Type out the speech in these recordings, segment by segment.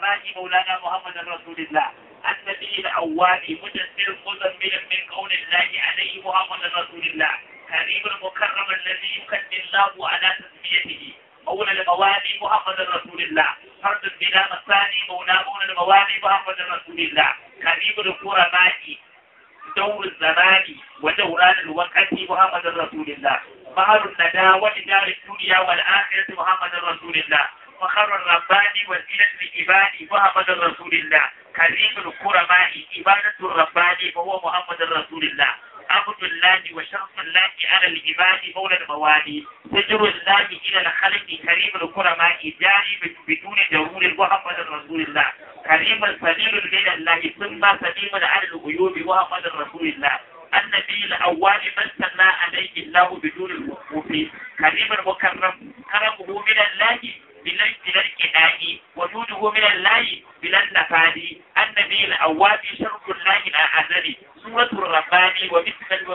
الكرماء مولانا محمد رسول الله النبي الأواب مدثر مزمل من قول الله عليه محمد رسول الله كريم المكرم الذي يكن الله على تسميته مولى الموالي محمد رسول الله فرد بلا مثاني مولى مولى الموالي محمد رسول الله كريم الكرماء دور الزمان ودوران الوقت محمد رسول الله بحر الندى ودار الدنيا والآخرة محمد رسول الله فخر الرباني وزينة العباد محمد رسول الله كريم الكرماء عبادة الرباني وهو محمد رسول الله عبد الله وشرف الله على العباد مولى الموالي سجر الله إلى الخلق كريم الكرماء جاري بدون جرور محمد رسول الله كريم سليم من الله ثم سليم على الغيوب محمد رسول الله النبي الأول من سمى عليه الله بدون الوقوف كريم المكرم كرمه من الله بلا الكناء وجوده من الله بلا النفاد النبي الأول شرف الله الأعزل سورة الرباني ومثل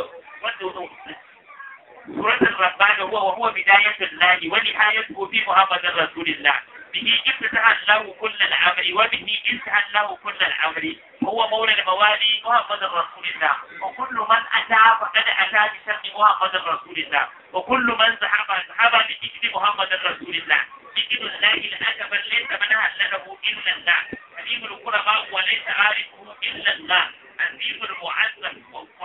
سورة الرباني هو وهو بداية الله ونهايته في محمد رسول الله به افتتح الله كل الأمر وبه انتهى الله كل الأمر هو مولى الموالي محمد رسول الله وكل من أتى فقد أتى بسم محمد رسول الله وكل من ذهب ذهب بذكر محمد رسول الله ذكر الله الأكبر ليس من هلله إلا الله كريم القرباء وليس عارفه إلا الله عزيز المعزم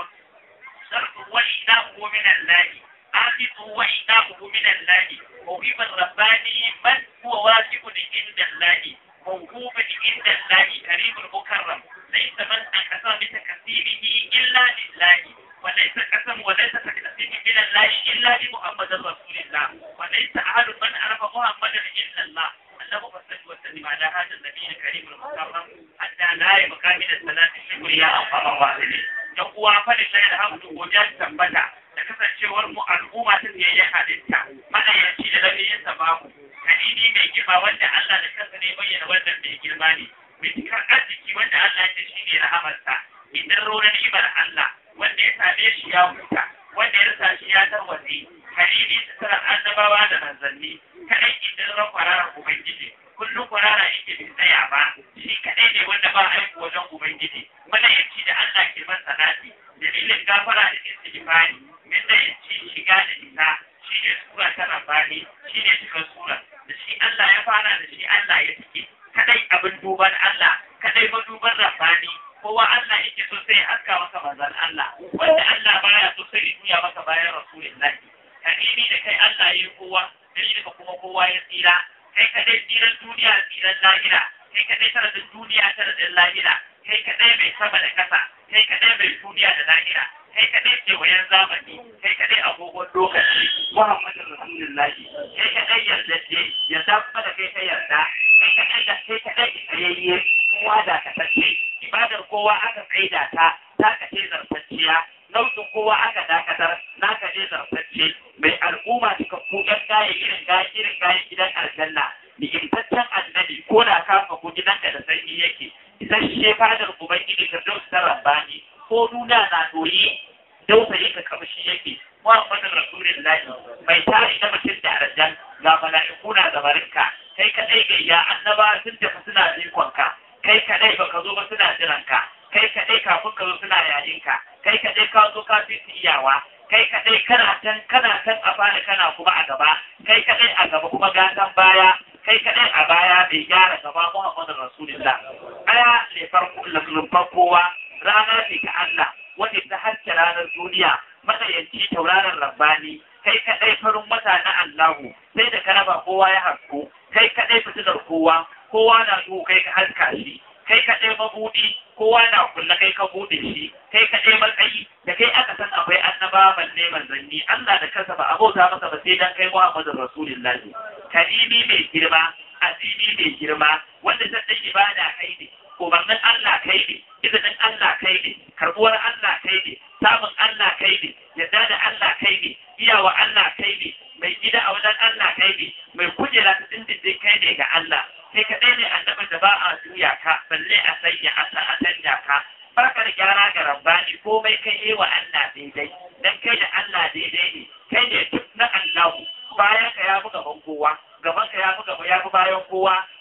شرط وإناه من الله آخذه وإناه من الله موهب الرباني من هو واجب عند الله موهوب عند الله كريم المكرم ليس من أكثر بتكثيره إلا لله وليس قسم وليس تكثير من الله إلا لمحمد رسول الله وليس أحد من عرف محمدا إلا الله اللهم صل وسلم على هذا النبي الكريم المكرم حتى لا يبقى من الصلاة الشكر يا أرحم الراحمين يقوى فلله الحمد وجل ثبتا da kasancewar mu al'umma ta biyayyen halitta madayanci da lafiyin sa babu kadini mai girma wanda Allah da kansa ne bayyana wannan mai girma ne mai cikar arziki wanda Allah ya shi ne rahamarsa idan ronar ibar Allah wanda ya same shi ya huta wanda ya rasa shi ya tarwatse kadini su tsarar annabawa da manzanni kadai idan ran kwararar ubangiji kullum kwarara yake bai tsaya ba shi kadai ne wanda ba aiki wajen ubangiji madayanci da Allah ke masa nasi dalilin gafara da istighfari yadda ya ci shiga da ita shi ne sura ta rabani shi ne cikin sura da shi Allah ya fara da shi Allah ya cike kadai abin duban Allah kadai maduban rabani kowa Allah yake so sai haska masa manzon Allah wanda Allah baya so sai ya juya masa bayan rasulullahi kadini da kai Allah ya yi kowa dalilin ka kuma kowa ya tsira kai kadai tsiran duniya tsiran lahira kai kadai taradin duniya taradin lahira kai kadai mai sama da kasa kai kadai mai duniya da lahira kai kaɗai ce wayan zamani kai kaɗai agogon lokaci muhammadin rasulullahi kai kaɗai yarda ce yarda kuma da kai ka yarda kai kaɗai da kai kaɗai tsayayye kowa da ka sace ibadar kowa aka tsaida ta ta ka ce zartacciya nau'in kowa aka dakatar na ka ce zartacce mai al'umma suka kuɗan gaya irin gaya irin gaya gidan aljanna ni'imtaccen annabi ko da kafa ko gidanka da sanyi yake isasshe fadar ubangiji ka dausa rabbani ko nuna na doyi dausayi ka kamshi yake Muhammadin Rasulullahi mai tari na mutum da arjan ga mala'iku na gabarinka kai kadai gayya annaba sun tafi suna jikonka kai kadai baka zo ba suna jiranka kai kadai kafin ka zo suna yayinka kai kadai ka zo ka fi iyawa kai kadai kana can kana can a baya kana kuma a gaba kai kadai a gaba kuma gatan baya kai kadai a baya bai gyara gaba Muhammadin Rasulullah aya ne farko lumfar kowa rana ce ta Allah wanda ta haske ranar duniya matsayanci tauraron rabbani kai kaɗai farin wata na Allahu sai da ka raba kowa ya hasko kai kaɗai fitilar kowa kowa na duhu kai ka haska shi kai kaɗai mabuɗi kowa na kulle kai ka buɗe shi kai kaɗai matsayi da kai aka san akwai annaba balle manzanni Allah da kansa ba abota masa ba sai dan kai Muhammadur Rasulullahi karimi mai girma azizi mai girma wanda zai ibada kai ne umarnin Allah kai ne izinin Allah kai ne karbuwar Allah kai ne samun Allah kai ne yadda da Allah kai ne iyawa Allah kai ne mai gida a wajen Allah kai ne mai kujera ta dindindin kai ne ga Allah sai kaɗai ne annabin da ba a juya ka balle a sanya Allah a sanya ka barkar gyara ga rabbani komai kai yi wa Allah daidai dan kai da Allah daidai ne kai ne duk na Allah bayan ka ya buga ban kowa gaban ka ya buga ya fi bayan kowa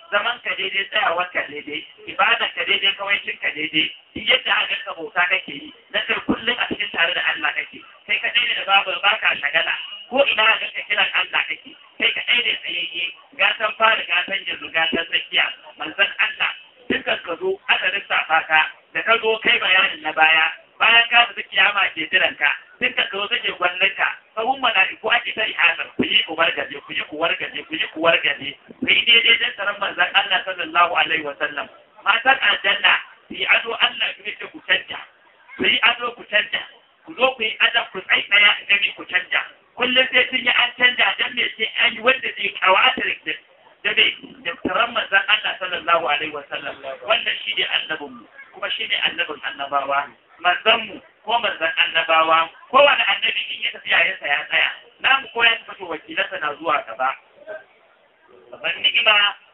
zaman ka daidai tsayawar ka daidai ibada ka daidai kawaicin ka daidai duk yadda aka ka bauta kake yi na kai kullum a cikin tare da Allah kake kai ka daidai da babu baka shagala ko ina ga ka kiran Allah kake kai ka daidai tsayayye gatan fara gatan yanzu gatan tsakiya manzon Allah dukkan ka zo aka lissafa ka da ka zo kai bayanin na baya bayan ka tafi kiyama ke jiran ka dukkan ka zo take gwallon ka sahun mala'iku ake ta ihasar ku yi ku wargaje ku yi ku wargaje ku yi ku wargaje ku yi daidai dan tsaron manzon Allah sallallahu alaihi wa sallam matan aljanna su yi ado Allah ku ce ku canja ku yi ado ku canja ku zo ku yi adam ku tsai tsaya gani ku canja kullum sai sun yi an canja dan me sai an yi wanda zai kawatar da da bai da tsaron manzon Allah sallallahu alaihi wa sallam wannan shi ne annabinmu kuma shi ne annabin annabawa manzanmu ko manzan annabawa kowane annabi in ya tafi yayin ya tsaya namu ko ya tafi wakilansa na zuwa gaba babban ni'ima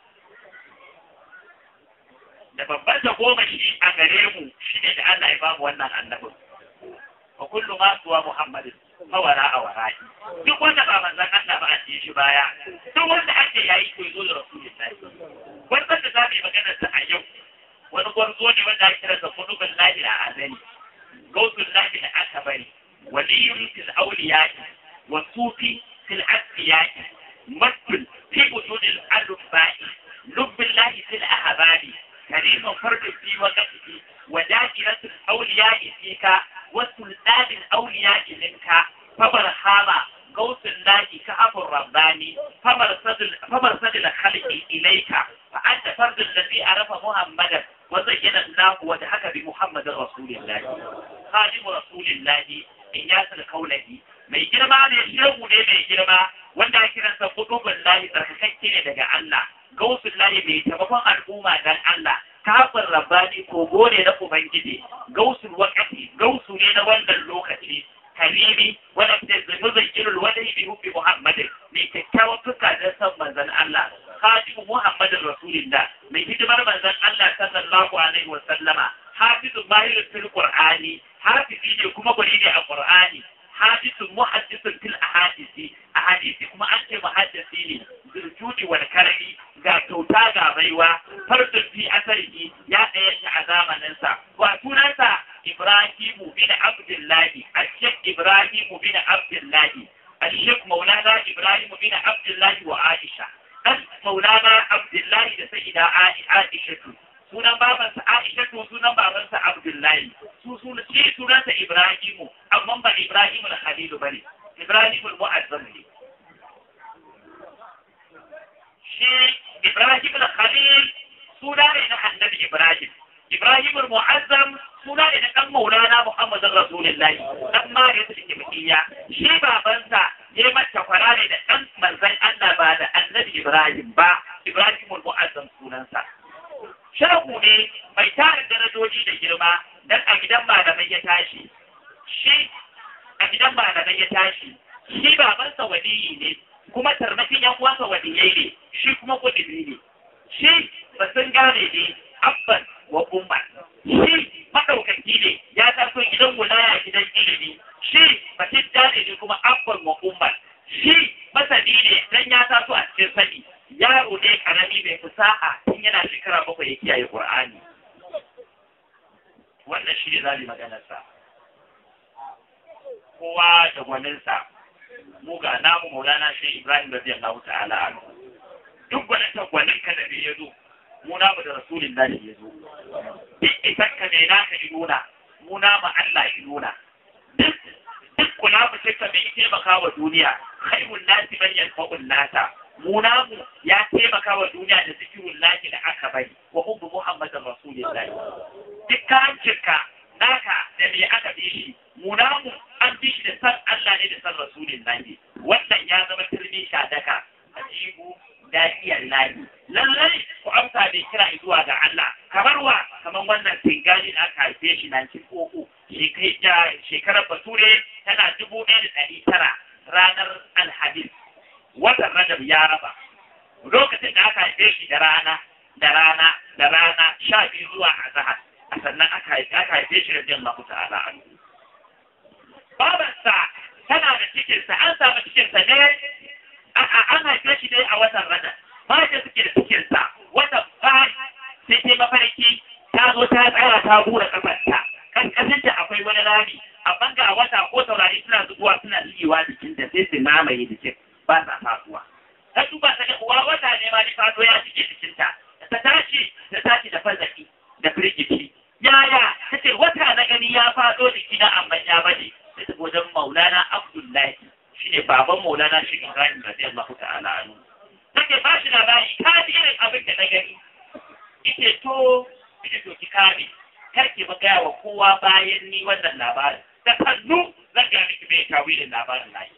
da babban da goma shi a gare mu shi ne da Allah ya bamu wannan annabin wa kullu ma suwa muhammadin mawara a wara'i duk wanda ba manzan Allah ba a ce shi baya duk wanda ake yayi ko zo da rasulullahi wannan da zamu yi magana ta a yau wani gwarzo ne wanda ake kira da kunubin lahi a azali gautun lahi da aka bari waliyun fil auliyaki wa sufi fil asfiyaki masjid fi wujudil alufai lubbin lahi fil ahbari karimin fardin fi waqtihi wa da'iratul auliyaki fika wa sultanil auliyaki minka fabarhama غوث الله كأب الرباني فمرصد الخلق إليك فأنت فرد الذي عرف محمدا وزين الله وضحك بمحمد رسول الله خادم رسول الله إن ياسر قوله mai girma ne shehu ne mai girma wanda ake kiransa kudubin lahi tsarkakakke ne daga Allah gausun lahi mai taimakon al'umma dan Allah kafin rabbani kogo ne na ubangiji gausun wakati gausu ne na wannan lokaci karimi wanda ke zunubin irin wani bi hubbi muhammadin mai kyakkyawan fuska don san manzon Allah khatimu muhammadin rasulillah mai hidimar manzon Allah sallallahu alaihi wa sallama hafizun mahirun fil qur'ani hafizi ne kuma gwani ne a qur'ani hadisun muhaddisun fil ahadisi ahadisi kuma an ce muhaddisi ne zurjuji wal karami ga kyauta ga baiwa fardun fi asarihi ya ɗaya shi a zamaninsa wa sunansa ibrahimu bin abdullahi ashek ibrahimu bin abdullahi ashek maulana ibrahimu bin abdullahi wa aisha dan maulana abdullahi da sayyida aisha sunan babansa Aisha to sunan babansa Abdullahi su sunan shi sunansa Ibrahimu amma ba Ibrahimu na Khalilu bane Ibrahimu al-Mu'azzam ne shi Ibrahimu na Khalil suna ne na Annabi Ibrahim Ibrahimu al-Mu'azzam suna ne na dan Maulana Muhammadin Rasulullahi dan Mariya ta Kibiyya shi babansa ya mata kwara ne da dan manzon Allah ba da Annabi Ibrahim ba Ibrahimu al-Mu'azzam sunansa shagu ne mai tarin darajoji da girma dan a gidan malamai ya tashi shi a gidan malamai ya tashi shi babansa waliyi ne kuma tarnakin yan uwansa waliyai ne shi kuma kudubi ne shi ba sun gane ne abban wa umma shi madaukaki ne ya taso gidan wulaya gidan ilimi shi batidda ne kuma abban wa umma shi masani ne dan ya taso a cikin sani yaro ne karami mai fasaha tun yana shekara bakwai ya kiyaye Qur'ani wannan shi ne zali maganarsa kowa da gwaninsa mu ga namu maulana shi Ibrahim radiyallahu ta'ala anhu duk gwanin ta gwanin ka da ya zo mu namu da rasulillahi ya zo duk isan ka mai naka yi nuna mu namu Allah yi nuna duk duk kula mu ka mai taimaka wa duniya khairun nasi man yanfa'un nasa mu namu ya taimaka wa duniya da zikirun lahi da aka bari wa hubbu muhammadin rasulillahi duk karancinka naka da me aka bi shi mu namu an bi shi da san Allah ne da san rasulillahi wannan ya zama turmi shadaka ajibu da'iyar lahi lallai ku amsa bai kira zuwa ga Allah kamar wa kamar wannan tingani da aka haife shi na koko shekarar bature tana dubu ɗaya da ɗari tara ranar alhamis watan rajab ya raba lokacin da aka haife shi da rana da rana da rana sha biyu zuwa azahar a sannan aka haife shi da jin mahu ta'ala an babarsa tana da cikinsa an samu cikinsa ne an haife shi dai a watan rajab mata suke da cikinsa wata fari sai ta mafarki ta zo ta tsaya ta bura kafarta kan kasinta akwai wani rami amma ga wata ko taurari suna zuwa suna shigewa jikin da sai su mamaye jikin ba sa fasuwa ta duba ta ga uwa wata ne ma ni fado ya shige jikinta ta tashi ta tashi da fazaki da firgici yaya ta ce wata na gani ya fado jikina amma ya bane sai ta wajen maulana abdullahi shine baban maulana shi ibrahim radiyallahu ta'ala anhu take ba shi labari ka ji irin abin da na gani ita to ita to ki kame kar ki gaya wa kowa bayan ni wannan labarin da kannu zan ga miki mai tawilin labarin nayi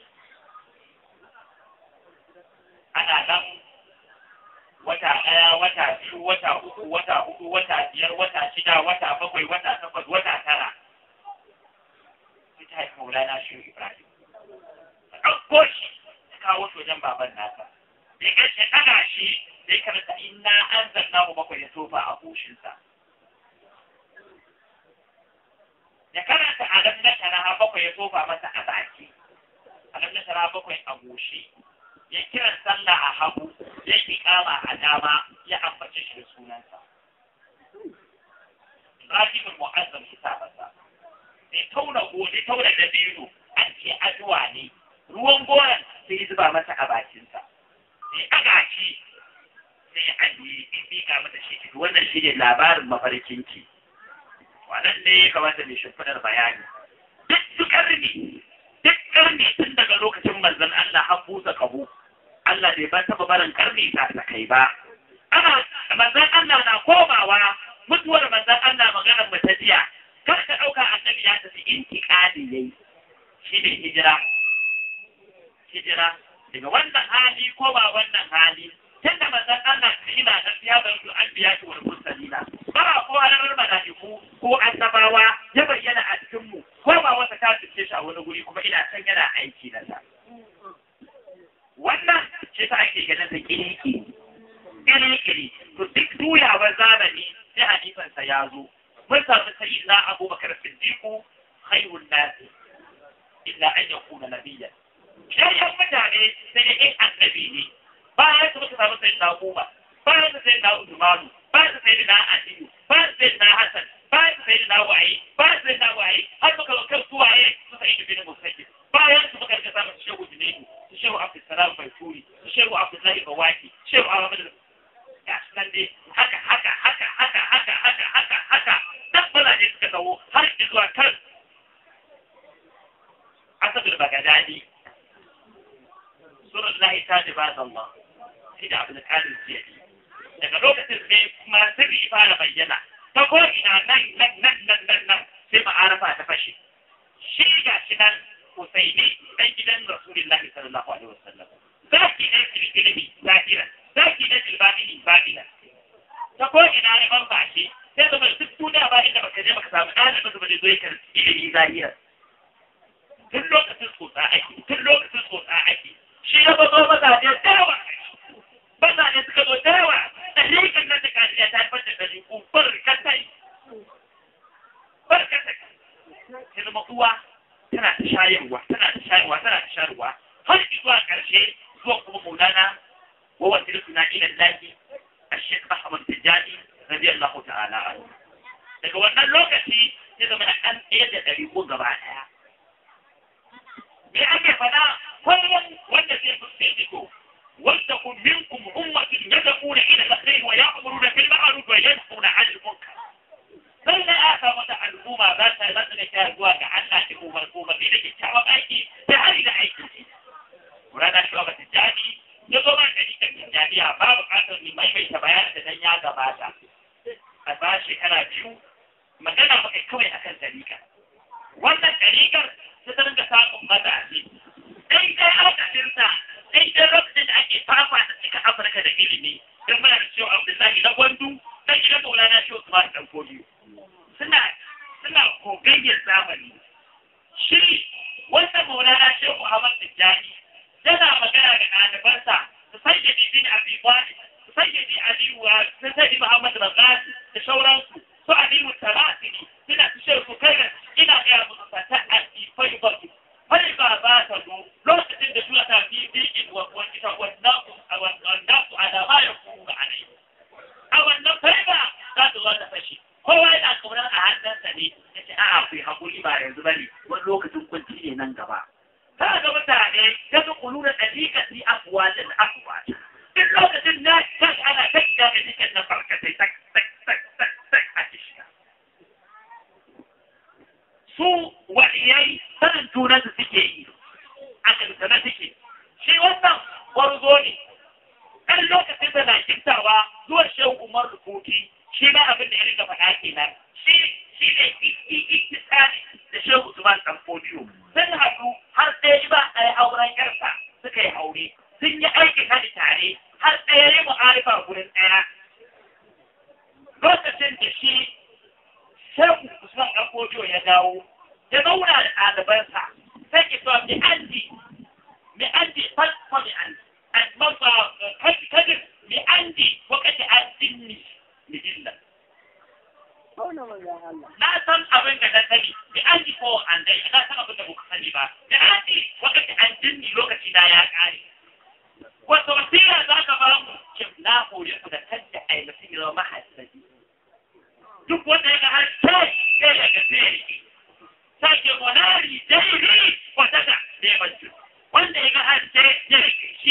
ana nan wata ɗaya wata biyu wata uku wata hudu wata biyar wata shida wata bakwai wata takwas wata tara ita haifi maulana shi ibrahim ɗauko shi ta kawo shi wajen baban nasa ya gaske ɗaga shi da ya karanta inna an zanna mu bakwai ya tofa a goshinsa ya karanta a nan na shara bakwai ya tofa masa a baki a nan na shara bakwai a goshi ya kiran sallah a hagu ya yi kama a dama ya ambace shi da sunansa Ibrahim Mu'azzam hisabarsa sai tauna gobe tauna da biyu an ce addu'a ne ruwan goron sai zuba masa a bakinsa sai aga shi sai ya ajiye in miƙa mata shi wannan shi ne labarin mafarkinki wannan ne ya kamata mai shimfiɗar bayani duk duk ƙarni duk ƙarni tun daga lokacin manzon Allah har busa kahu Allah bai ba taɓa barin ƙarni ta ta kai ba ana manzon Allah na komawa mutuwar manzon Allah maganar mu ta jiya kar ka ɗauka annabi ya tafi intiƙali yayi shi ne hijira hijira daga wannan hali ko ba wannan hali tunda manzon Allah ina da ya bar su an biya shi wal mursalina ba ko ranar malaiku ko annabawa ya bayyana a cikin mu ko ba wata ta tuce shi a wani guri kuma ina san yana aiki na sa wannan ce ta ake ganin ta kiriki kiriki to duk duyawar zamani sai hadisan sa ya zo mun samu sayyidina Abubakar Siddiq khairun nas illa an yakuna nabiyyan yayin mutane sai da in annabi ne bayan su muka samu sai da goma bayan su sai da Usmanu bayan su sai da Aliyu bayan su sai da Hassan bayan su sai da Waye bayan su sai da Waye har muka ga kan suwaye su sai da bin Musayyib bayan su muka ga samu Shehu Junaidu su Shehu Abdul Salam Baituri su Shehu Abdullahi Bawaki Shehu Ahmad ya sunan dai haka haka haka haka haka haka haka haka tabbala ne suka dawo har zuwa kan Asabul Bagadadi sunan lahi ta ji ba Allah shi da abin da kalin jiya daga lokacin ne kuma sirri fara bayyana ta ko ina nan nan nan nan nan nan sai ma'arafa ta fashe shi ga shi nan Husaini dan gidan Rasulullahi sallallahu alaihi wasallam zaki ne filfilmi zahira zaki ne filbabili babila ta ko ina ne ban bashi sai zama duk duniya ba inda baka je baka samu ɗalibin da ba zai zo ya karɓi ilimi zahira tun lokacin tsotsa ake tun lokacin tsotsa ake shi ya bazo mazaje da yawa mazaje suka zo da yawa da rikin nan da kariya ta haifar da ɗariƙu barkatai barkatai ta zama uwa tana ta shayarwa tana ta shayarwa tana ta shayarwa har zuwa ƙarshe zuwa kuma maulana wa wata rukuna ilan lahi a shek Ahmad Tijjani radiyallahu ta'ala anhu daga wannan lokaci ya zama an ɗaya da ɗariƙu gaba ɗaya me ake faɗa kullum wanda zai fuskanto wanda kun minkum ummatin yad'una ila al-khair wa ya'muruna bil ma'ruf wa yanhauna 'anil munkar sai da aka wata al'umma za ta za ta ta zuwa ga Allah da umar umar da kyakkyawan aiki da hari da aiki Murana shi ba tijani ya zo man gari da tijaniya ba buƙatar ni maimaita bayanin da dan ya gabata a ba shekara biyu magana ba kai kawai akan dalika wannan dalikar sai ta dinga samun matashi dai dai alƙalinsa dai dai lokacin da ake fafa da cika afirka da ilimi don muna da cewa abdullahi na gwandu na gidan maulana shi usman dan kodiyo suna suna kogayyar zamani shi wanda maulana shi muhammad tijjani yana magana da ɗalibansa su sayyadi bin abi wali su sayyadi aliyu wa su sayyadi muhammad razali da sauransu su aliyu talasini suna su shi su kai ina gaya musu ta addifai ba su fai ba za ta zo lokacin da suna ta fi bikin wa ita wannan su a da ma ya kuma a nai ta zo ta fashe kowa yana kaunar a hannunsa ne ya ce a'a ku yi haƙuri ba yanzu ba ne wani lokacin kunci ne nan gaba ta ga mutane ta ga kulu da ɗabi'a fi afuwalin afuwa duk lokacin na kan ana ta shiga da cikin na farkatai tak tak tak tak tak a shiga su waliyai sanin junansu suke yi a kankana suke shi wannan gwarzo ne kan lokacin da na kintawa zuwa shehu umar rubuti shi ma abin da ya riga faɗa kenan shi shi ne iktisari da shehu usman dan fodiyo sun haɗu har ɗaya ba a yi auren yarsa suka yi aure sun yi aikin hadi tare har ɗaya yi mu'arifa gurin ɗaya lokacin da shi shehu usman dan fodiyo ya dawo ya zauna da ɗalibansa sai ki so mi andi mi andi falfa mi andi kadir mi andi wakati an sinni mi dilla na san abin da na sani mi andi ko an dai na san abin da ba sani ba mi andi wakati an sinni lokaci na ya kare wato wasira za ka ba mu kim na hore ku da kanta ai mutum ya zama mahassabi duk wanda ya ga har sai sai ya ga sai sake monari daidai wata da neman su wanda ya ga harshe ya rike shi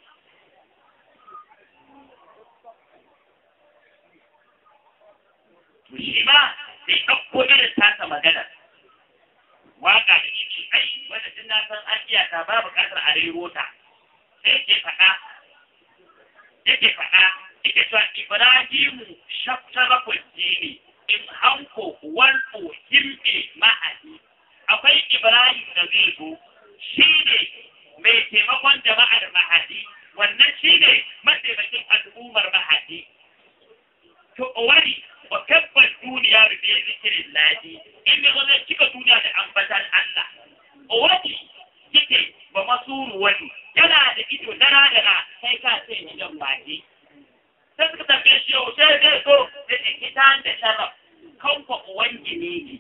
to shi ma sai ɗauko irin tasa magana waka da shi ai wanda tun na san an iya ta ba buƙatar a rero ta sai ke faɗa yake faɗa yake cewa Ibrahimu shafsharafin jini in hanko wanko himbe ma'adi akwai Ibrahim da zai zo shi ne mai taimakon jama'ar mahadi wannan shi ne mataimakin al'ummar mahadi to wani wa kabbar duniya da bai zikirin ladi in ya zama cika duniya da ambatan Allah wani yake ba masuru wani yana da ido dara dara sai ka ce ni jan baki sai suka tambaye shi yau sai zai so da ikitan da sharaf kan kwa uwan gine ne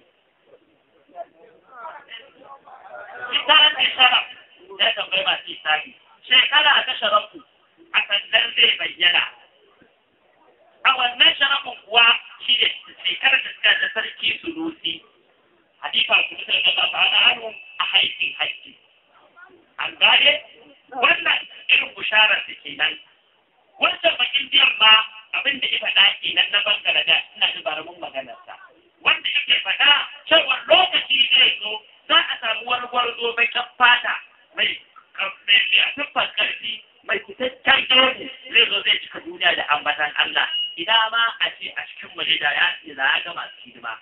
ikitan da sharaf ya tambaye masu isani shekara ta sharafu a sannan zai bayyana a wannan sharafin kuwa shi ne shekarar da suka da sarki sunusi hadifa su mutar da ba na hannu a haifin haiti an gane wannan irin bisharar da ke nan wancan bakin biyan ma abin da ya faɗa kenan na Bangladesh ina da baramin maganarsa wanda yake faɗa cewa lokaci zai zo za a samu wani gwarzo mai kan fata mai mai siffar ƙarfi mai fitaccen gemu zai zo zai cika duniya da ambatan Allah ina ma a ce a cikin waje da ya ce za a ga masu hidima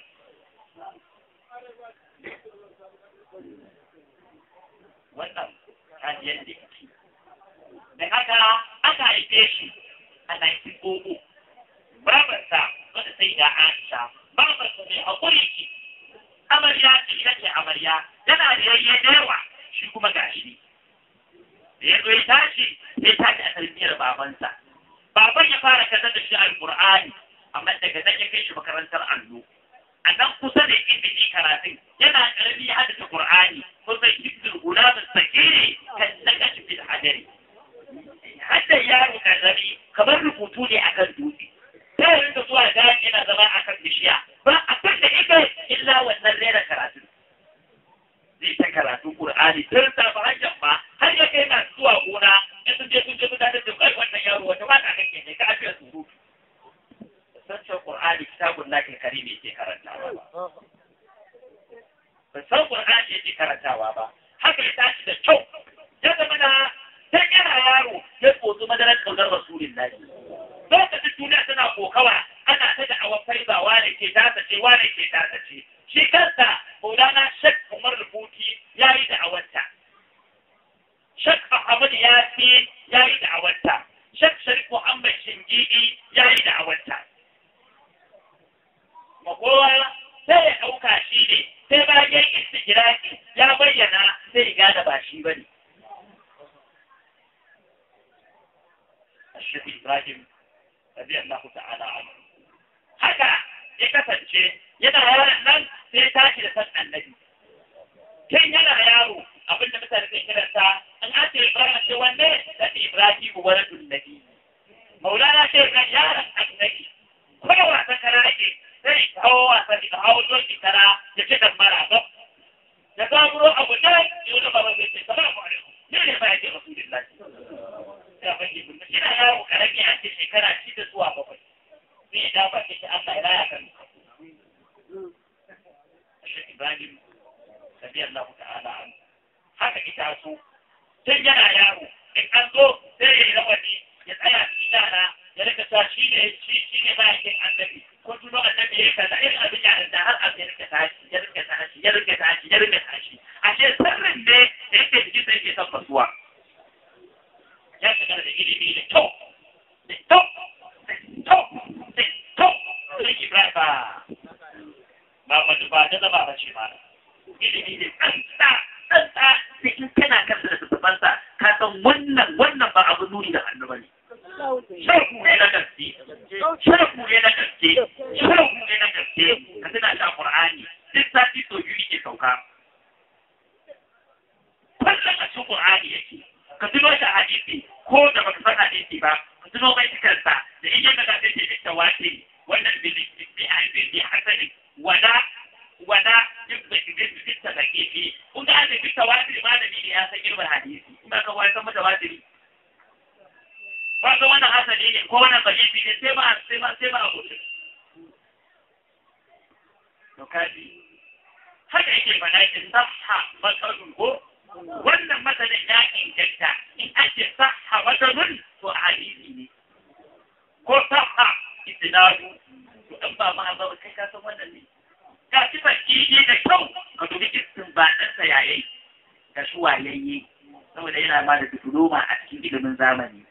wannan hajiyar da yake da haka aka haife shi a 1900 babarsa wadda sai da Aisha babarsa mai haƙuri ce amarya ce ita ce amarya yana da yayye da yawa shi kuma gashi da ya zo ya tashi ya tashi a tarbiyyar babansa baban ya fara kaza da shi alƙur'ani amma daga nan ya kai shi makarantar allo a nan kusa da inda karatun yana ƙarami ya haddace ƙur'ani kusan hibdul gulamin sakiri kan nagashi fil hadari hadda yaro karami kamar rubutu ne akan dutse sai ya rinka zuwa da yana zama akan bishiya ba abin da ita illa wannan rera karatu zai ta karatu qur'ani tun ta ba hanyar ma har ya kai masu zuwa gona in sun je sun je mutane da kai wannan yaro wata ba ta kake ne ka afiya su san cewa qur'ani kitabun lakin karimi ke karantawa ba ba san qur'ani yake karantawa ba haka ya tashi da kyau ya zama na sai yana yaro ya tsotsi madarar kaunar rasulun lahi lokacin duniya tana kokawa ana ta da awa faiza wane ke tasa ce wane ke tasa ce shi kansa maulana shek umar rubuti ya yi da awarta shek ahmad ya fi ya yi da awarta shek sharif muhammad shingidi ya yi da awarta makowa sai ya ɗauka shi ne sai bayan istigiraki ya bayyana sai ya gane ba shi ba ne الشيخ إبراهيم رضي الله تعالى عنه haka ya kasance yana yaron nan sai tashi da san annabi kin yana yaro abinda mutane ke kiranta an ake Ibrahim ce wanne da Ibrahim waladun nabi Maulana ce kan yaron annabi kowa ta kara sani da hawan doki tara da kiɗan mara ba da zaburo abu nan ya wani baba zai ce salamu alaikum ne ne ba ya ce rasulullahi ya fage bin ina yawo karami a ce shekara shida zuwa bakwai sai ya dafa ce Allah ya raya kan Sheikh Ibrahim radiyallahu ta'ala an haka ita so tun yana yaro in an zo sai ya yi rawani ya tsaya cikin yara ya rika sa shi ne shi shi ne bayan annabi ko tuno annabi ya kaza irin abin yaran da har abin ya rika tashi ya rika tashi ya rika tashi ya rika tashi ashe sirrin ne da yake jikin sai ke tabbasuwa ya shiga da ilimi da kyau da kyau da kyau da kyau sai Ibrahim ba ba ba ba da ba ba ce ba ilimi ne tsantsa tsantsa da in kana kan da tsafansa ka san wannan wannan ba abu nuni da hannu bane shirku ne na gaske shirku ne na gaske shirku ne na gaske ka tana shi a Qur'ani duk sati so biyu ke sauka kullum a cikin Qur'ani yake ka tuno shi a hadisi ko da baka san hadisi ba ka tuno mai cikarsa da in yadda ka sai ke tawati wannan bi bi bi hasani wala wala bisa da kifi kun ga da bisa wasiri malami ne ya san ilmin hadisi in ba ka wani san mata wasiri ba ga wannan hasali ne ko wannan bajibi ne sai ba sai ba sai ba abu to kaji haka yake fada in sahha masalun ko wannan masalin ya inganta in ake sahha masalun to hadisi ne ko sahha istinadu to dan ba ma ba kai ka san wannan ne ga sifar kiji da kyau ka dubi istin ba ɗansa yayi da su wayayye saboda yana ma da diploma a cikin ilimin zamani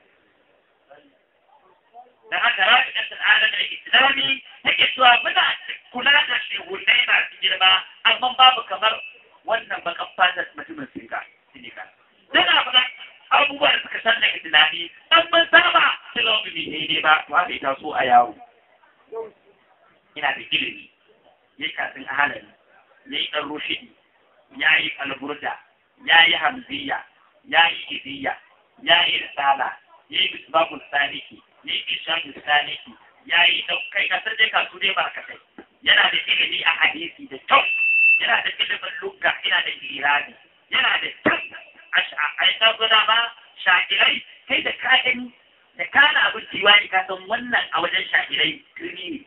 da haka rafi ɗan al'ada da islami take cewa muna kula da shehunai masu girma amma babu kamar wannan bakan fatar mutumin singa sinika tana faɗa abubuwan da suka san da islami an mun saba silon bi ne ba to haka ita so a yawo ina da ilimi ya yi kafin ahalari ya yi ɗan rushidi ya yi alburda ya yi hamziya ya yi idiya ya yi risala ya yi bisbabul saliki ya yi ishaqul saliki ya yi kai kasar dai kasu dai ba ka kai yana da ilimi a hadisi da kyau yana da ilimin lugga yana da irani yana da kyau a yi tabbata ma shakirai kai da ka gani da kana abin diwani ka san wannan a wajen shakirai kirni ne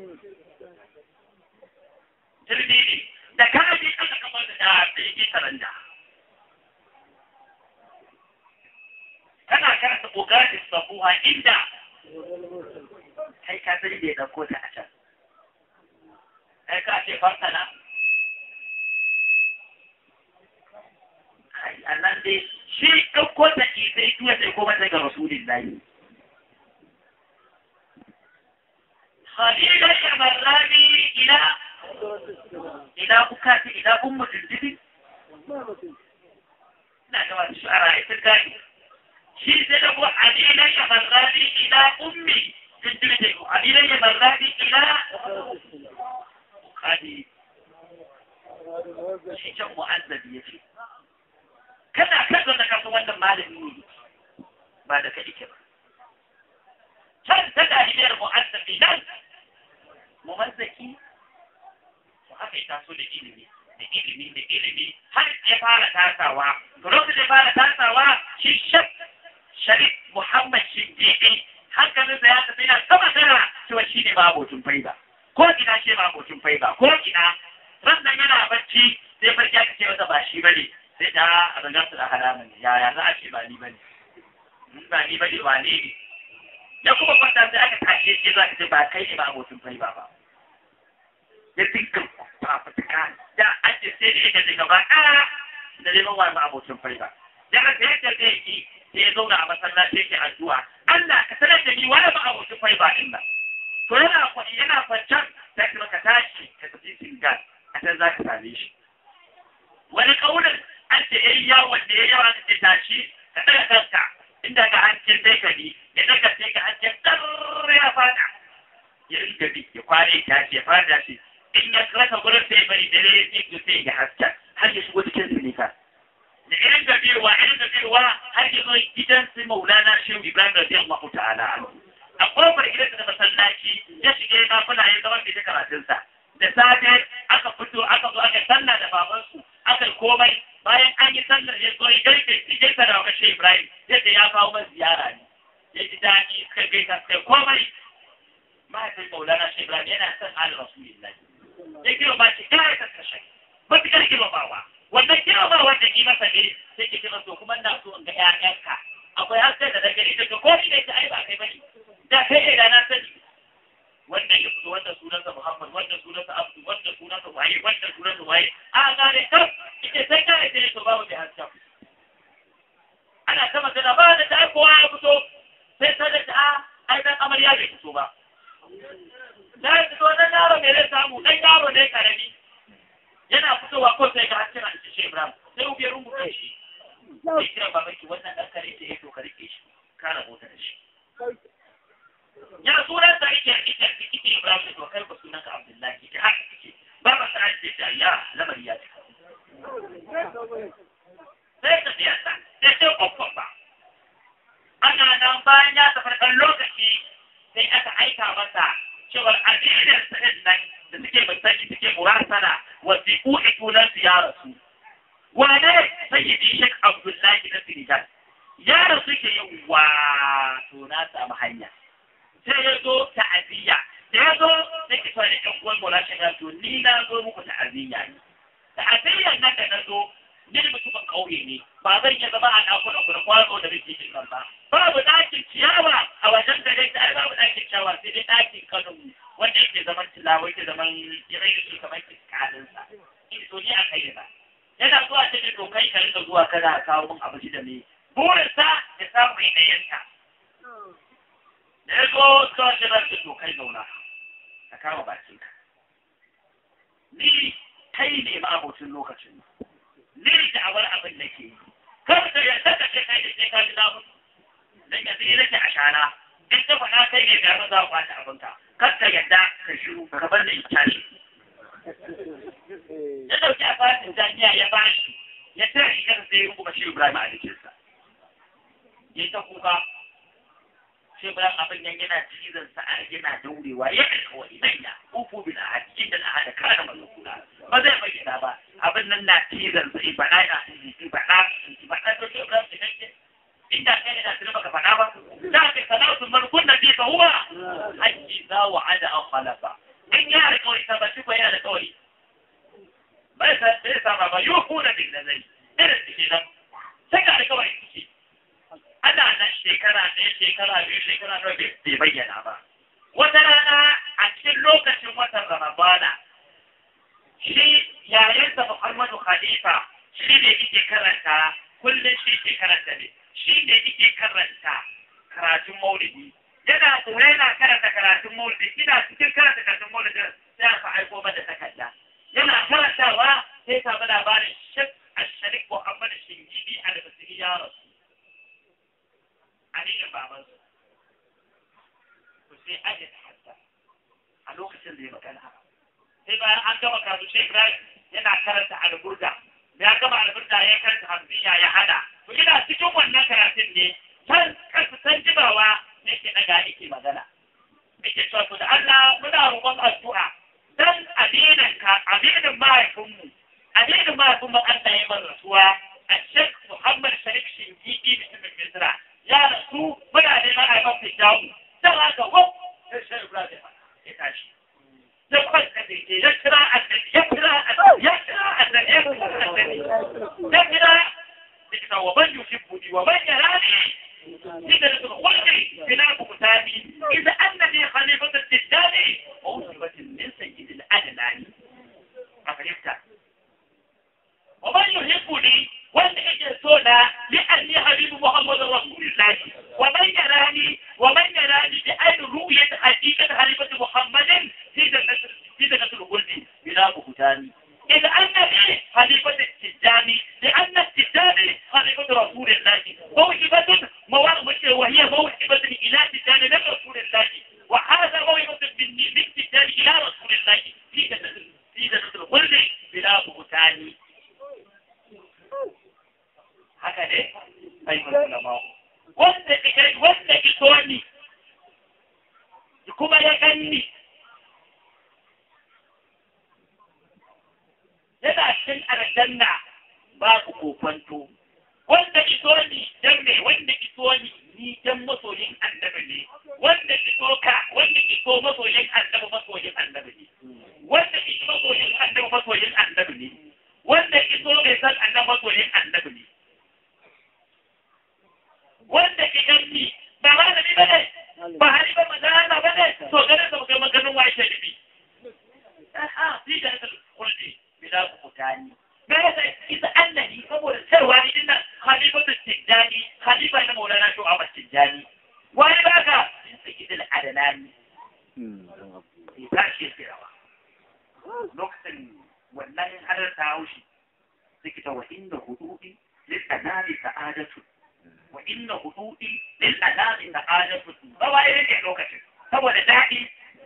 turbi ne da kana bi aka kamar da da yake taranda kana karanta kokarin sabuwa inda kai ka sani da ya dauko ta a can kai ka ce fartana ai Allah dai shi dauko ta ki sai tuwa sai kuma sai ga rasulullahi خليل الشمراني إلى إلى أكاتي إلى أم الجديد لا كما الشعراء التالي شيء سنبو عليل الشمراني إلى أمي الجديد عليل الشمراني إلى خليل shi can mu'azzabi ya ce kada kada da kasu wannan malami ne ba da kaɗi ke ba can ta daliliyar mu'azzabi nan mumazzaki to haka ya taso da ilimi da ilimi da ilimi har ya fara tasawa to lokacin da fara tasawa shi shak sharif muhammad shindidi hankalinsa ya tafi na sama sana cewa shi ne mabocin faida ko ina shi mabocin faida ko ina rannan yana bacci sai farki aka ce masa ba shi bane sai da a zangarsa da haramun yaya za a ce ba ni bane ba ni bane ba ne ya kuma kwanta sai aka tashe shi za ka ce ba kai ne ba abokin fai ba ba ya dinka fafutuka da ake sai da yake daga ba ƙara da neman wani abokin fai ba ya ka sai yadda zai yi sai ya zauna a masallaci yake addu'a Allah ka sanar da ni wani ba abokin fai ba din nan to yana kwaɗi yana kwancan sai kuma ka tashi ka tafi singal a can za ka same shi wani ƙaunin an ce yayi yawon da ya yawa da tashi ka ɗaga kanka inda ka hancin sai ka bi ya daga sai ka hancin ɗar ya fada ya riga bi ya kware ta ce ya fada shi in ya rasa gurin sai bari da ya yi sai ya haska har ya shigo cikin sinika da irin gabewa irin gabewa har ya zo gidan su maulana shehu ibrahim radiyallahu ta'ala a kofar gidan da masallaci ya shiga ya kafuna ya zama bai ta karatunsa da safe aka fito aka zo aka sallah da babansu aka komai bayan an yi sallar ya zo ya gaike shi gaisa da wakashe Ibrahim yadda ya kawo man ziyara ne ya ji daɗi kai gaisa kai komai mahaifin Maulana Shehu Ibrahim yana son Ali Rasulullahi ya kira ba shi kira ya kashe matuƙar girmamawa wannan girmamawa da ki masa ne sai ke kira so kuma na so in ga ƴaƴanka akwai haske da daga ita to ko ni da ita ai ba kai bane da kai ne da na sani wannan ya fito wannan sunansa Muhammad wannan sunansa Abdu wannan sunansa Waye wannan sunansa Waye a gane kar ita sai kare sai to babu da haske ana ta magana ba da ta kowa ya fito sai ta da ta ai dan amarya bai fito ba da ya fito dan yaro ne zai samu dan yaro ne karami yana fitowa ko sai ga hasken an ce Ibrahim sai ubi rungu shi sai kira babaki wannan dan kare ce to ka rike shi ka rabota da shi ya sunan sa yake ita ita Ibrahim to kai ba sunan ka Abdullahi ita haka kike ba ba sai ce ta ya lamari ya cika sai ta biya ta sai ce kokon ba ana nan bayan ya tafi kan lokaci sai aka aika masa cewar addinin sanin nan da suke basaki suke murasana wasiƙu itunan su ya rasu wane sayyidi Sheikh Abdullahi na Senegal ya rasu ke yin wato na samu hanya sai ya zo ta'aziyya da ya zo sai ki fara ɗan uwan mola shi to ni na zo muku ta'aziyya ne ta'aziyyar nan da na zo ni mutumin ƙauye ne ba zan iya zama a ɗakuna ku da kwano da muke jin nan ba babu ɗakin ciyawa a wajen da dai ai babu ɗakin ciyawa sai dai ɗakin kano wanda yake zaman tilawa yake zaman irai shi kamar kiskalinsa in so ni a kai ba yana zuwa cikin to kai ka rika zuwa kana kawo min abinci da me burinsa ya samu mai ɗayanta da ya zo kawai da zai to kai zauna ka kama bakin ka ni kai ne ma abocin lokacin ni da awar abin da ke yi kar da ya saka ce kai da sai ka ji zamu dan yanzu ni nake a shana in ka faɗa kai ne ga za ku kwata abinka kar ka yadda ka shiru ka bar da ita ne ya dauki a fatin jami'a ya bashi ya tare shi kansa sai ya rubuta shi Ibrahim a jikinsa ya ta kuka sai bayan abin yan yana cizon sa a yana daurewa ya kai kawai nan ya ufu bil ahad inda al ahad kana mazkura ba zai bayyana ba abin nan na cizon sa ibada na ibada ibada to sai Ibrahim da kake inda kai ne da tuna baka fada ba da ka salatu man kunna bi fa huwa hakki za wa ada aw khalafa in ya da kawai tabbaci ko yana da kawai bai sa bai sa ba yuhuna bil nazari irin shi nan sai ka da kawai kike ana nan shekara ɗaya shekara biyu shekara nawa bai bayyana ba wata rana a cikin lokacin watan ramadana shi yayansa muhammadu khalifa shi ne yake karanta kullum shi ke karanta ne shi ne yake karanta karatun maulidi yana tsoro yana karanta karatun maulidi ina cikin karanta karatun maulidi sai aka aiko mata takarda yana karantawa sai samu labarin shek asharik muhammadu shingidi a da basu ya rasu aliyin babansu to sai aje ta hadda a lokacin da ya magana sai bayan an gama karatu sai Ibrahim yana karanta alburda ya gama alburda ya karanta hamziya ya hada to ina cikin wannan karatun ne san kasu san jibawa ne ke daga yake magana yake cewa to da Allah muna roƙon addu'a dan addinin ka addinin mahaifinmu addinin mahaifinmu Allah ya bar rasuwa a Sheikh Muhammad Sharif Shingidi mutumin Misra ya rasu muna neman a mafi jawo don haka wau sai shi Ibrahim ya tashi ya kwanta da ke ya kira annabi ya kira annabi ya kira annabi ya kira annabi ya kira da wa man yuhibbuni wa man yarani إذا الخلق خلاف كتابي إذا أنني خليفة التجاري وأصبت من سيد الأدناني أفهمت ومن يحبني والإجسونا لأني حبيب محمد رسول الله ومن يراني ومن يراني بأن رؤية حقيقة خليفة محمد في جنة في جنة الخلد بلا بهتان إذا أنني خليفة التجاني لأن التجاني خليفة رسول الله موهبة وهي موهبة إلى تجاني من رسول الله وهذا موهبة من تجاني إلى رسول الله في جنة في جنة الخلد بلا بهتان haka ne ayyukan ulama wanda ika wanda ito ni kuma ya ganni cikin aljanna babu kokwanto wanda iso ni dan me wanda iso ni ni dan masoyin annabi ne wanda iso ka wanda iso masoyin annabi masoyin annabi ne wanda iso masoyin annabi masoyin annabi ne wanda iso bai san annabi masoyin annabi ne wanda idan ni ba malami ba ne ba hali ba magana ba ne to ganin da kai maganin wa yake nufi aha fi da kulli bila kutani me yasa isa annabi saboda cewa ni dinnan halifatu tijani halifa na maulana shu ahmad tijani wani baka in saki da adalani sai tashi ya rawa lokacin wannan hadar ta haushi suke ta wa inda hududi lil anami sa'adatu wa inna hududi lil anami sa'adatu ba wai yake lokacin saboda daɗi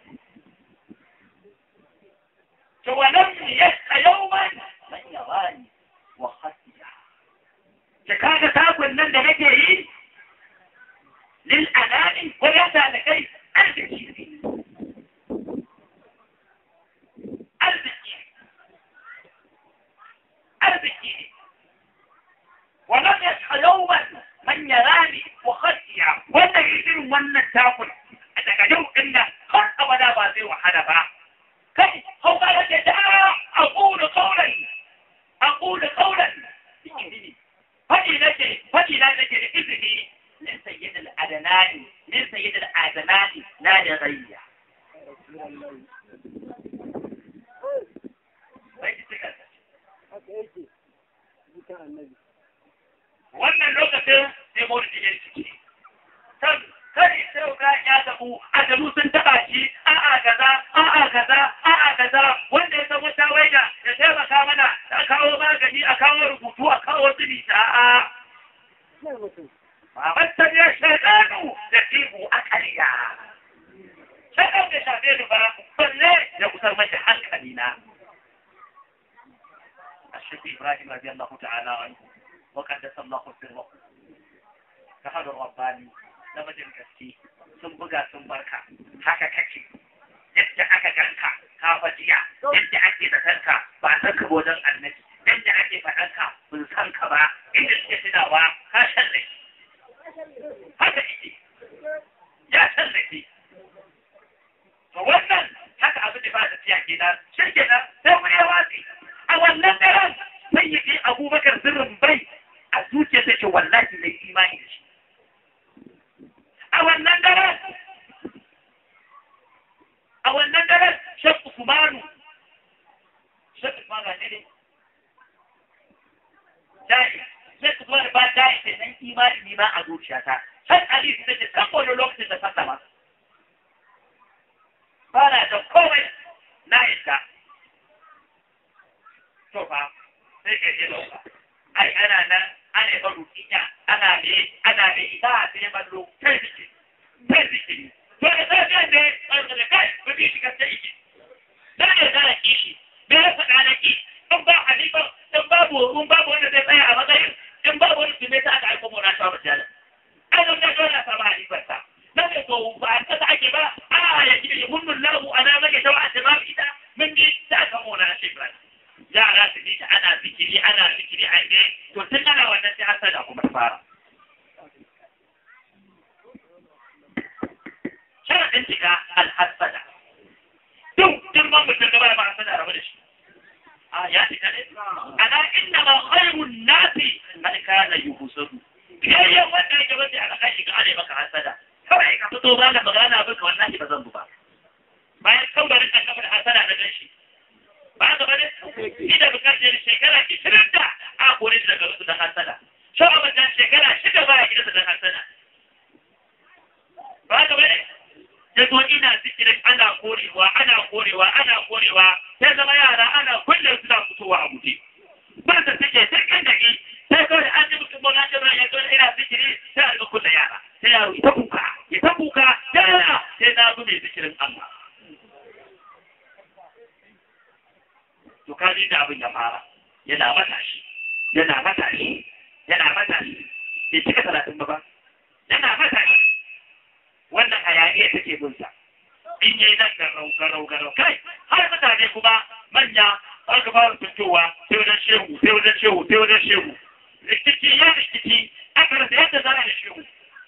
to wannan yasta yawman man yawani wa khasiya da kaga takun nan da nake yi lil anami ko yasa da kai arziki ne arziki arziki ne ولم يصح يوما من يراني وخشيا ولا يصير من التاكل daga yau din nan har abada ba zai wahala ba kai hau ka rage da aqulu qawlan aqulu qawlan fadi nake fadi na nake da izini min sayyid al-adnani min sayyid al-adnani la da ghayya wannan lokacin sai maulidi ya ciki kan kare sai ga ya tabu ajalu sun taba shi a'a kaza a'a kaza a'a kaza wanda ya san wata waida ya taimaka mana a kawo magani a kawo rubutu a kawo zubi a'a Babantar ya shaɗanu da tibu a ƙarya. Shaɗan da shafe ni ba, balle ya kusar mashi hankali na. الشيخ إبراهيم رضي الله تعالى عنه وقدس الله سره كهذا الرباني لما جنكستي sun buga sun barka haka kake yadda aka ganka ka fajiya yadda ake da kanka ba san ka wajen annabi yadda ake faɗan ka bin san ka ba inda suke tunawa ka san da haka yake ya san da shi to wannan haka abin da ba da tiya kenan shi kenan sai mu ya watsi a wannan daren sai ya je abubakar sirrin bai a zuciya ta ce wallahi mai imani da shi a wannan daren a wannan daren shek usmanu shek usmanu ne ne dai shek usmanu ba dai sai nan imani ni ma a zuciyata shek ali sai ce kan wani lokacin da sallama ba na da komai na yadda to fa sai ka je lauka ai ana nan ana yi baro kinya ana ne ana ne ita a sai ballo kai biki kai biki to da sai da ne an da kai ba bi shi kasta iki da ne da kishi me ya faɗa da ki in ba halifa in babu in babu wanda zai tsaya a matsayin in babu wani su ne ta aka aiko mu na shawo jala ai don da dole sa ba halifar sa na ne to ba an kasa ake ba a ya ji mun lahu ana maka tawa da ba ita mun ji ta aka mu na shi ba yara su ji ta ana zikiri ana zikiri a ne to tun ana wannan sai hasada kuma ta fara sharadin shiga alhassada duk girman mutum gaba da ba hasada rabu da shi a ya shiga ne ana inna ma khairun nasi man kana yuhsadu biyayyen wanda yake wanda aka kai shiga ne maka hasada kawai ka fito ba da magana abin ka wallahi ba zan bu ba bayan kaudarin kan kafa da hasada na ganshi ba ga bane ida bukatar shekara 20 da a kore shi daga da hasada shan abin shekara shida ba ya gida da hasada ba ga bane ya zo ina zikirin ana korewa ana korewa ana korewa sai zama yara ana kulle su da fitowa a guje ba da suke sai kan da ke sai kawai an ji mutum bona ta ya zo ina zikiri sai a ga kulle yara sai yaro ita kuka ita kuka yara sai na zo mai zikirin Allah to ka ji da abin ya fara yana matashi yana matashi yana matashi bai cika talatin ba ba yana matashi wannan hayaniya take bin sa in yayi nan garau garau garau kai har mutane kuma manya aka fara fitowa sai wajen shehu sai wajen shehu sai wajen shehu rikici ya rikici aka rasa yadda za a da shehu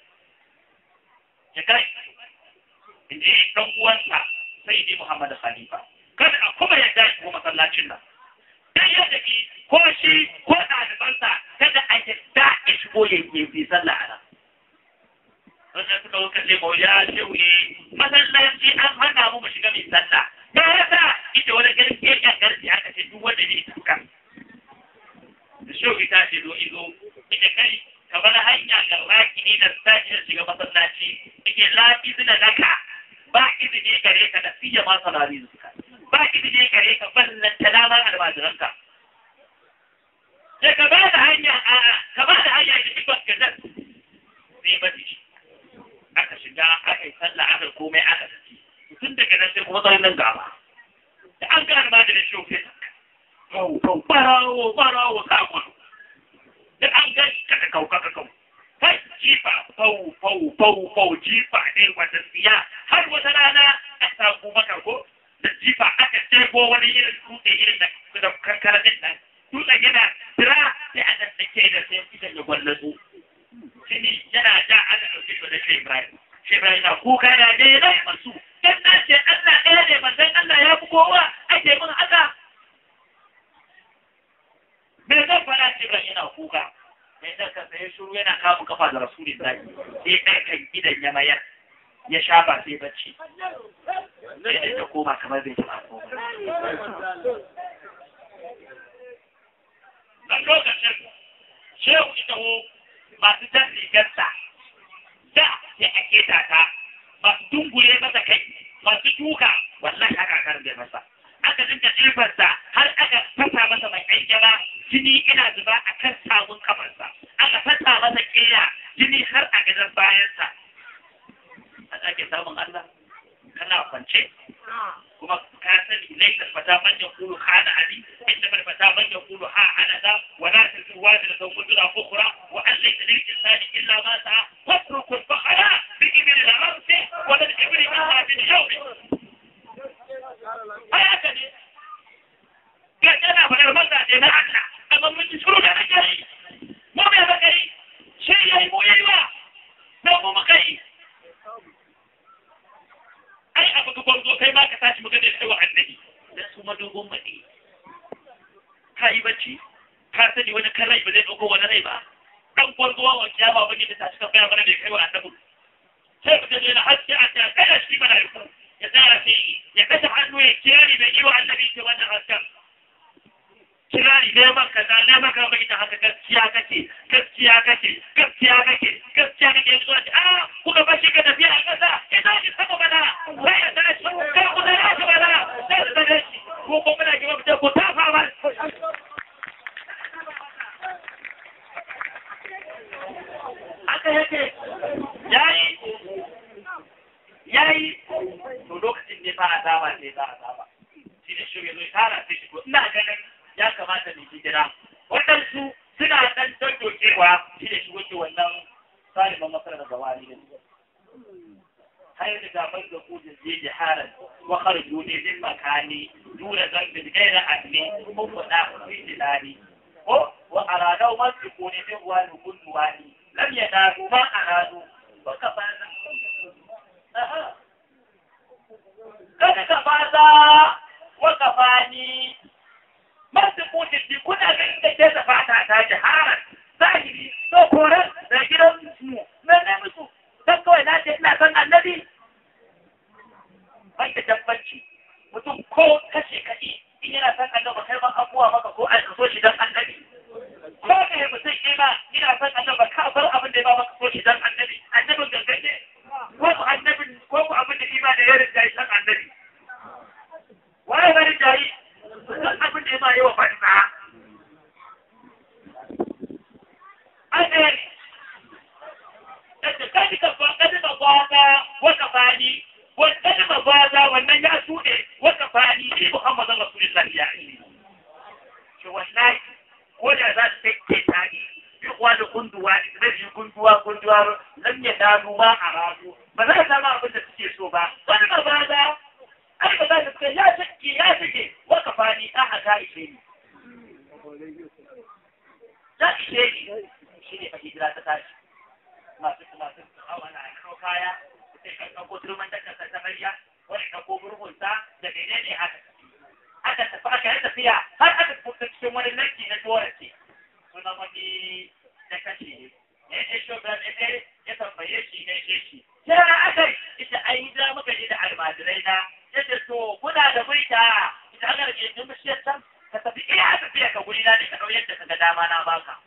ya kai in ji ɗan uwansa sai dai Muhammad Khalifa kada a kuma yadda shi ko masallacin nan dan yadda ki ko shi ko ɗalibansa kada a yadda ya shigo ya yi bi sallah a nan wanda suka wuka ce ko ya shehu ne masallaci an hana mu mu shiga mai sallah ya yasa ita wani garke ya garke aka ce duk wanda ne tuka da shehu ita ce zo izo ita kai kamar hanya ga raki ne da sashi da shiga masallaci ike lafi suna daka ba izini gare ka da fiye ma salari suka ba izini gare ka ballan talamar almajiranka sai ka ba da hanya a ka ba da hanya da ikon ka nan sai ba shi aka shiga aka yi sallah aka komai aka tafi tun daga nan sai kuma tsarin nan gaba da an ga almajirin shi sai kau kau barawo barawo ka gudu da an ga ka kau ka kau kai jifa fau fau fau fau jifa ne wata tsiya har wata rana a samu maka ko da jifa aka jego wani irin dutse irin da kankara din nan dutsen yana tira sai a nan ke da sai idan ya gwallazo shine yana da ana ɗauke shi da shi Ibrahim shi Ibrahim na kuka ya ne na masu dan na ce Allah ɗaya ne manzon Allah ya fi kowa ake mun haka me zan faɗa ce Ibrahim yana kuka mai ɗaukar sai shuru yana kamun kafa da rasulun zaki sai ɗaya kan gidan ya mayar ya shafa sai bacci sai da koma kamar bai taɓa koma a lokacin shehu ita ho masu jan rigarsa da ya ake ta masu dungure masa kai masu duka wallahi haka kan bai masa aka dinga ɗibarsa har aka fasa masa mai ƙanƙama jini ina zuba a kan samun kafarsa aka fasa masa ƙeya jini har a gidan bayansa a ake samun Allah kana kwance kuma ka sani laisa fata man ya kulu hana ali inda bar fata man ya kulu ha ana da wa la tazwa da sawfu dura ukhra wa an laysa lil insani illa ma sa'a watruku al-fakhra bi ibn al-arsi wa lil ibn ma bi al-yawm haka ne ga tana faɗar mazaje na Allah amma mun ji shuru da nake yi mu bai ba kai shi yayi mu yayi ba da mu muka yi ai abu ga gwarzo kai ma ka tashi mu ga da kai wa annabi dan su madogon madi ka yi bacci ka sani wani kan rai ba zai dauko wani rai ba dan gwarzo wa kiyama ba da tashi ka bayar mana da kai wa annabi sai ka je na haske a ta kada shi mana ku ya tsara sai ya kashe hannu ya kiyari bai yi wa annabi ke wannan hasken kirari neman kaza neman ka bai da haka gaskiya kake gaskiya kake gaskiya kake gaskiya kake yanzu a a kuka bashi ka tafiya a kasa ya tashi sama bana sai ya tashi kai ku da ya bana sai su tare shi ko ko muna gaba da ku tafa ba haka yake yayi yayi to lokacin ne fa azaba ne za azaba shi ne shi ne tara sai shi ina ganin ya kamata mu hijira waɗansu suna ɗan tantocewa shi da shi wuce wannan saliman masarar gawari ne hayar da gaban da kudin je jiharan wa kharju ne din makani dura zambin gaira adli ko fada fi tilani ko wa aradau ma su ko ne bin wani kullu wani lam yanaru ma aradu wa kafana aha kada ka fada wa kafani masu kudin bi kuna ganin da ke da fata ta jiharan zahiri to koran da gidan mu na ne musu dan kawai na ce ina son annabi bai da tabbaci mutum ko kashe kaɗi in yana son annabi kai ban abuwa maka ko an so shi dan annabi ko ne mutum ina ina son annabi ka bar abin da ya ba maka so shi dan annabi annabin gangaje ko ku annabin ko ku abin da ima da ya rinja shi dan annabi wai bari jayi duk abin da ya ma yi wa banza an ɗaya ne kai ka ba kada ba gwaza wata fani wata ba gwaza wannan ya shuɗe wata fani ne Muhammadu Rasulullahi ya yi shi wallahi ko da za su take tani bi kuwa da kunduwa ne da shi kunduwa kunduwa lam ya danu ma a razu ba za ta ma abin da suke so ba wani ba gwaza ai ba za ta ce ya take ya take wata fani ta haka ishe ishe ni za ishe ni shi ne fa hijira ta tashi masu masu hawa na kano kaya sai kan ɗauko turman da kasa ta mariya wani ɗauko burgunsa da mene ne haka aka tafi aka yi tafiya har aka tafi cikin wani lanki na tuwarci sunan wani na kashe ne ya ce shi ba ne ya tambaye shi ne ce shi sai aka yi ita ai da muka je da almajirai na ya ce to kuna da mulka ita aka rage jin bishiyar can ka tafi iya tafiya ka guri na ne ka ɗau yadda ka ga dama na baka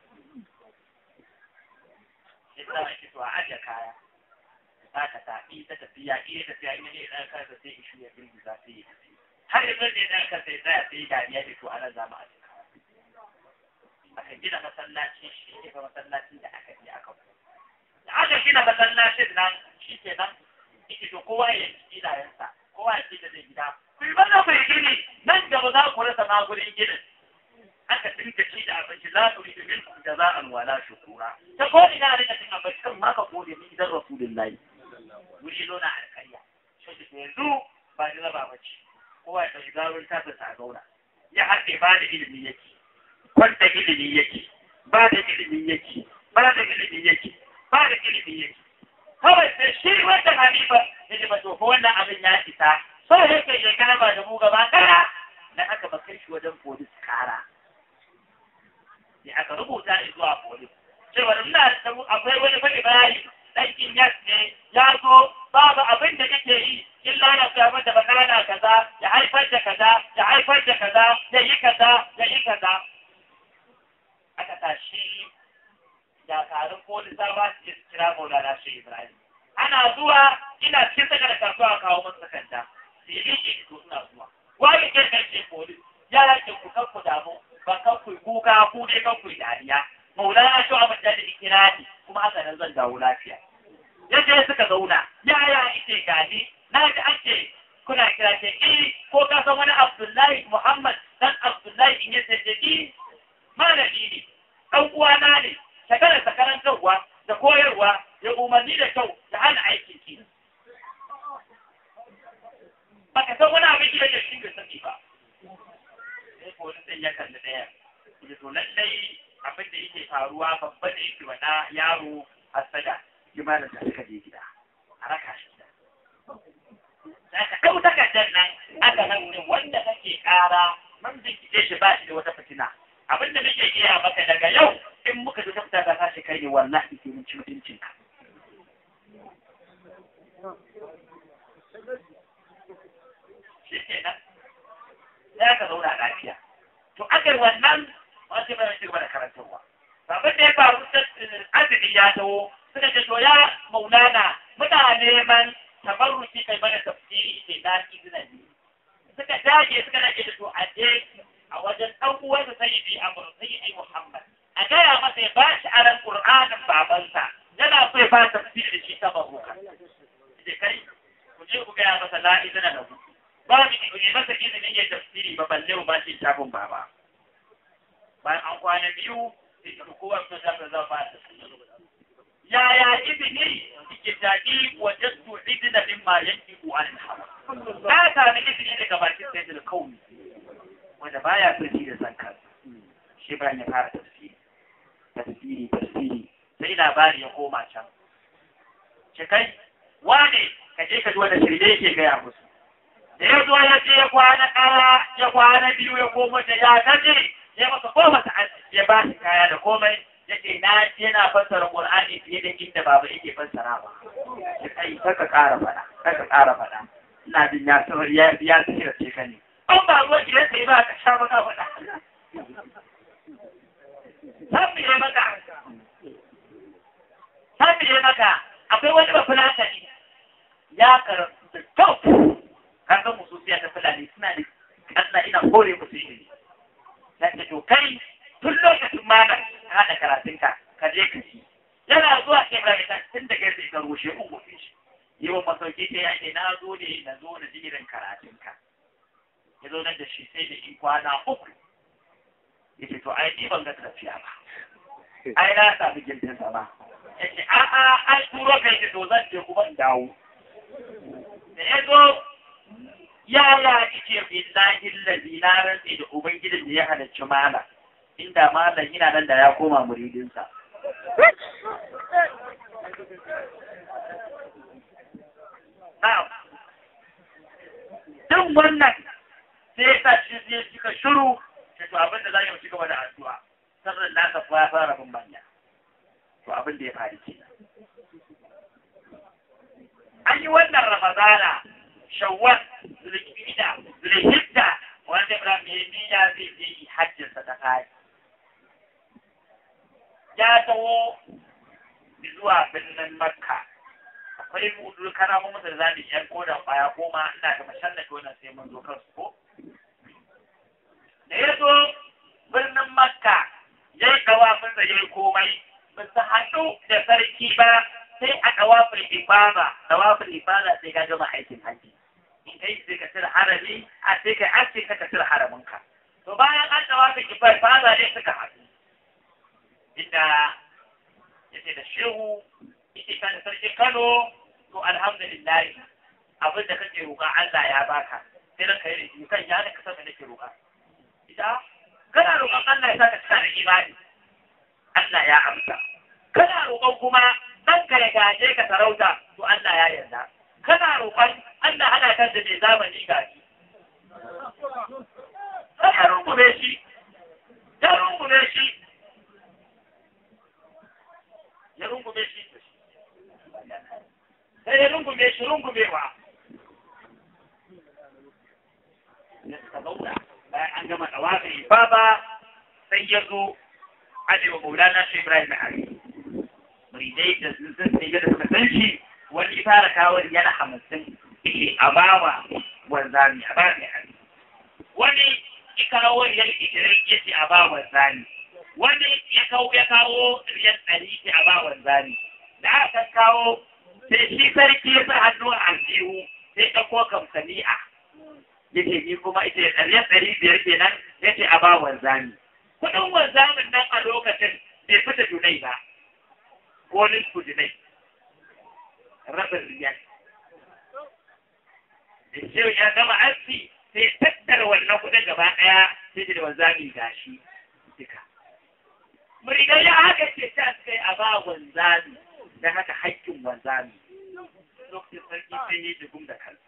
yadda ake to a ajiye kaya za ka tafi ta tafiya iya tafiya ina ne ɗan kansa sai ishu ya girgiza sai ya tafi har yanzu ne ɗan kansa ya tsaya sai dariya da to ana zama a cikin aka gina masallacin shi ne fa masallacin da aka je aka da aka gina masallacin nan shi ke nan ita to kowa ya yi gidayensa kowa ya ce da zai gida ku yi maza ku yi gini nan gaba za ku rasa ma gurin ginin aka dinga ci da abinci la turi da min da za an wala shukura ta ko ina da cin abinci kan ma ka gode min gidan rasulullahi wuri zo na alƙarya shi ke yanzu ba ni raba ba ce kowa ya ɗauki gawar ta ta zauna ya haɗe ba da ilimi yake kwanta ilimi yake ba da ilimi yake ba da ilimi yake ba da ilimi yake kawai sai shi wanda hanifa ya ji ba to ko wannan abin ya isa sai yake shekara ba da mu gaba ɗaya na aka ba kai shi wajen polis kara ya aka rubuta zuwa polis cewa ina da akwai wani fa ibrahim ɗankin yas ne ya zo babu abin da kake yi illa na fiya mata bakana kaza ya haifar da kaza ya haifar da kaza ya yi kaza ya yi kaza aka tashi dakarun polisa ba su kira maulana shi ibrahim ana zuwa ina cikin saka da kasuwa kawo masu sakanta sai yi ke to suna zuwa wani ke kan ce polis ya yake ku kan ku damu ba kan ku kuka ku ne kan ku dariya maulana shi abin da kira ni kuma haka nan zan dawo lafiya yadda suka zauna yaya ite gani na ji ake kuna kira ce eh ko ka san wani abdullahi muhammad dan abdullahi in yace ce eh malami ne dan uwana ne shakarar sakarantarwa da koyarwa ya umarni da kyau da hana aikin ki baka san wani abin da shi bai sani ba sai ko sai ya kalli daya ya to lallai abin da yake faruwa babba da yake wada yaro hasada jimalin da suka je gida a raka shi gida da ka ɗau takardar nan aka nan ne wanda kake ƙara man bincike shi ba shi da wata fitina abin da nake iya maka daga yau in muka ji tafta da kashi kai ne wallahi sai mun ci mutuncin ka shi ke nan ya ka zauna lafiya to akar wannan wasu bai shi gaba da karantarwa abin da ya faru azumi ya dawo suka ce to ya maulana muna neman tabarruki kai mana tafsiri sai na izina ne suka dage suka dage da to a je a wajen ɗan uwansa sayyidi amr sayyidi muhammad a gaya masa ya ba shi aran qur'anin babansa yana so ya ba tafsiri da shi ta baruka ce kai ku je ku gaya masa la izina da ku ba mu ne masa izinin ya tafsiri ba balle mu ba shi shafin baba bayan an kwana biyu sai ka kowa su shafa zama da yaya izini ke taƙi wajen su izina din ma yanki ku an hawa na sami izini daga bakin sai da kauni wanda baya son shi da san kansa shi bayan ya fara tafsiri tafsiri tafsiri sai labari ya koma can ce kai wane ka je ka ji wanda shirye yake gaya musu da ya zo ya je ya kwana ɗaya ya kwana biyu ya koma da ya taje ya masa koma ta ya ba shi kaya da komai yake na yana fassara Qur'ani fiye da inda baba yake fassara ba ya kai kaka ƙara faɗa kaka ƙara faɗa ina jin ya sanar ya ya tsira ce ka ne an ba ruwan gidan sai ba ka sha maka faɗa sabbi ne maka sabbi ne maka akwai wani ba fulata ne ya karatu da kyau kaga mususiya ta fulani suna da Allah ina kore musu ilimi na ce to kai tun lokacin mana ka haɗa karatunka ka je ka ci yana zuwa ke ba da tun da kai ka rushe uku fi shi yi wa masauki ta yake na zo ne na zo na jirin karatunka ya zo nan da shi sai da in kwana uku ya ce to ai ni ban ga tafiya ba ai na sami gindin sama ya ce a'a ai turo kai ce to zan je kuma in dawo da ya zo ya ya ice billahi allazi na rantse da ubangijin da ya halarci malam inda malam yana nan da ya koma muridinsa na'am duk wannan sai ya sa shi zai cika shiru da to abin da za mu ci gaba da addu'a sirrin nasa kuwa ya fara bin manya to abin da ya faru kenan an yi wannan ramadana shawwal zulhijja zulhijja wanda Ibrahim ya niyya zai je yi hajjinsa ta kai ya taho zuwa birnin makka akwai mudu kana mu da zamu yan kodan baya koma ina da mashallah wannan sai mun zo kansu ko da ya zo birnin makka ya yi kawafin da ya yi komai ba su haɗu da sarki ba sai a kawafin ibada kawafin ibada sai ka gama aikin haji in kai sai ka cire harami a sai ka ake ka ka cire haraminka to bayan an kawafin ibada ne suka haɗu inda yace da shehu yake kan sarki Kano to alhamdulillah abin da kake roƙa Allah ya baka sai ranka yi da kan ya ka san me nake roƙa ita kana roƙon Allah ya saka cika da imani Allah ya amsa kana roƙon kuma dan ka ya gaje ka sarauta to Allah ya yarda kana roƙon Allah hana kan da mai zamani gaji ya rungume shi ya rungume shi ya rungume shi sai ya rungume shi rungumewa ya suka zauna bayan an gama tsawafi baba sai ya zo ajewa maulana shi ibrahim na hari muridai da sun san sai da suka san shi wani fara kawo yana hamsin yake a bawa wanzami a ba mai hari wani ya kawo riyal ishirin yake a ba wanzami wani ya kawo ya kawo riyal ɗari yake a ba wanzami da aka kawo sai shi sarki ya sa hannu a aljihu sai ɗauko kamsani'a yake ni kuma ita ɗari ɗari biyar kenan yace a ba wanzami kuɗin wanzamin nan a lokacin bai fita junai ba ko nisfu junai rabin riyal da shehu ya gama aski sai tattara wannan kuɗin gaba ɗaya sai da wanzami gashi duka muridan ya haka ce ta sai a ba wanzami don haka haƙƙin wanzami lokacin sarki sai yi jigum da kansa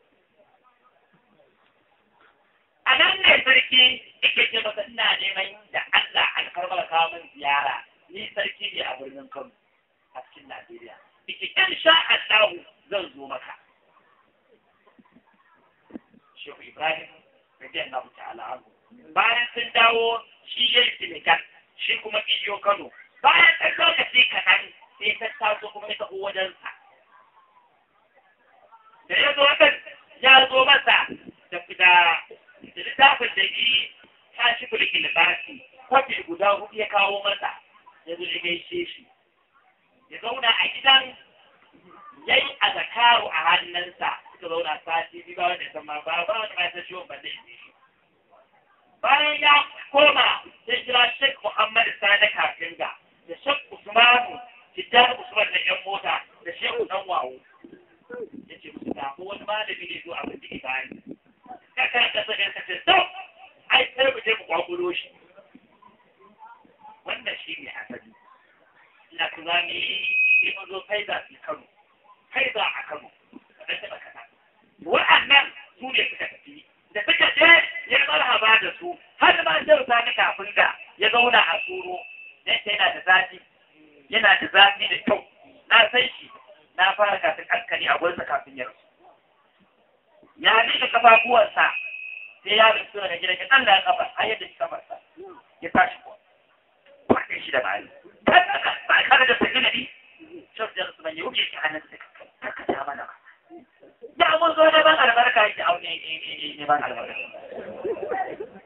a nan ne sarki yake ce masa ina neman da Allah alfarmar kawo min ziyara ni sarki ne a birnin Kano a cikin Najeriya yake in sha Allah zan zo maka Shehu Ibrahim radiyallahu ta'ala anhu bayan sun dawo shi yayi Senegal shi kuma iyo Kano bayan ɗan lokaci kaɗan sai ta taso kuma ta wajensa da ya zo wajen ya zo masa da da littafin da yi ta shi kulkin libasi kwafi guda hudu ya kawo masa ya zo ya gaishe shi ya zauna a gidan ya yi a zakaru a hannunsa suka zauna sati biyu ba wanda ya ma ba ba wanda ya san ciwon ban da shi bayan ya koma sai kira Sheikh Muhammad Sani Kafinga da Sheikh Usmanu Tijjani Usman da ƴan mota da Sheikh Dan Wawo yace musu da ko wani malami ne zo abin da bani kaka ka saka ka ce to ai sai mu je mu kwakulo shi wannan shi ne asali ina ku za mu yi sai mun zo faida su Kano faida a Kano da taɓa kasa wa'annan su ne suka tafi da suka je ya marhaba da su har ma sai ta ni kafin da ya zauna a tsoro dan yana da zafi yana da zafi da kyau na san shi na fara kafin askari a gwansa kafin ya rasu ya nika kafafuwarsa sai ya rasu daga gidan ya Allah ya kafa har yadda shi kafarsa ya tashi kuwa ba kai shi da bani ba ka da sakin nabi shaf da rasu ban yi wuce shi hannun sa ka ta mana ba ya mun zo ne ban albarka yake au ne ne ne ban albarka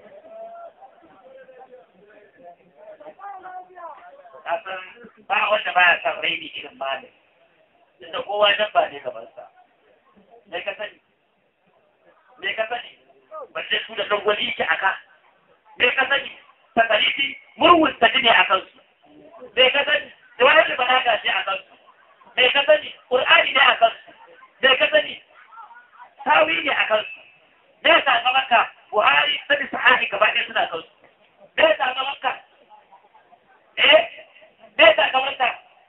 kasan ba wanda baya son raini irin malami da kowa nan ba ne gaban sa me ka sani me ka sani balle su da dangwali yake aka me ka sani takaliti murwun ta ne a kansu me ka sani da wani da balaga ce a kansu me ka sani qur'ani ne a kansu me ka sani tawi ne a kansu me ya sakamakka buhari sani sahahi gaba ɗaya suna kansu me ya sakamakka eh me ya sakamakka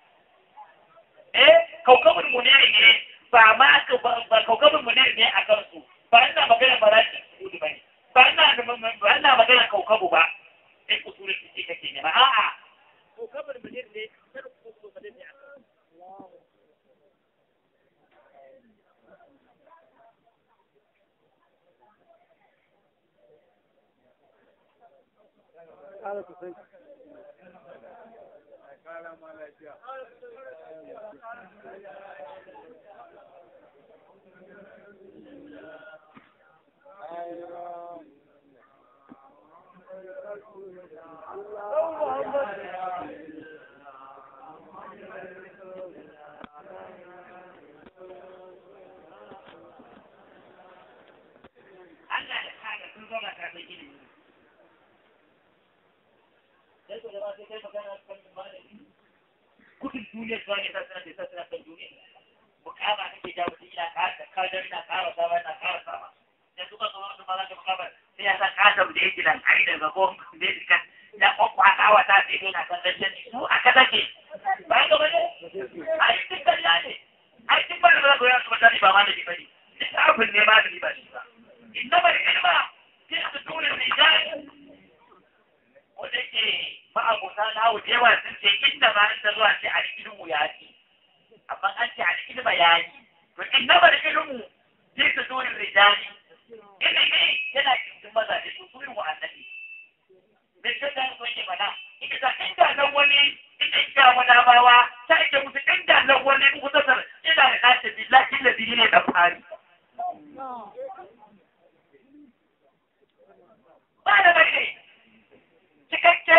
eh kaukabin muniri ne ba ma ba kaukabin muniri ne a kansu ba ina magana ba za su gudu ba ne ba ina ba ina magana kaukabu ba sai usulul fiqh kake ne ba a'a kaukabin muniri ne sai usulul fiqh ne a kansu Allah da kaga sun zauna karɓar ilimi. Sai ku gaba sai kai magana kan malami. Kudin duniya zuwa ne sasana da sasana kan duniya. Mukama kake ja mutum ina ƙara da kadar ina ƙara sama ina ƙara sama. Da suka zo wani ma za ka mukama sai ya san ƙasar da yake nan ai daga ko da yake kan ya kwakwata wa ta sai yana kan dandan su aka take. Ba ga bane? Ai duk kalla ne. Ai duk ba da za ku yi su mutane ba malami ba ne. Duk abin ne malami ba shi ba. إنما العلم في صدور الرجال ودake ma'abuta na wucewa sun ce inda ma inda zuwa ce a ilmu ya ce amma an ce a ilma ya yi to inna bar ilmu fi sudur rijali ilimi yana cikin mazaje su su ilmu annabi me ce da ko ke mana ita da inda nan wani ita ita wada bawa ta ake musu inda nan wani mutasar ina da kace billahi ladhi ne da fari ba da bashi cikakke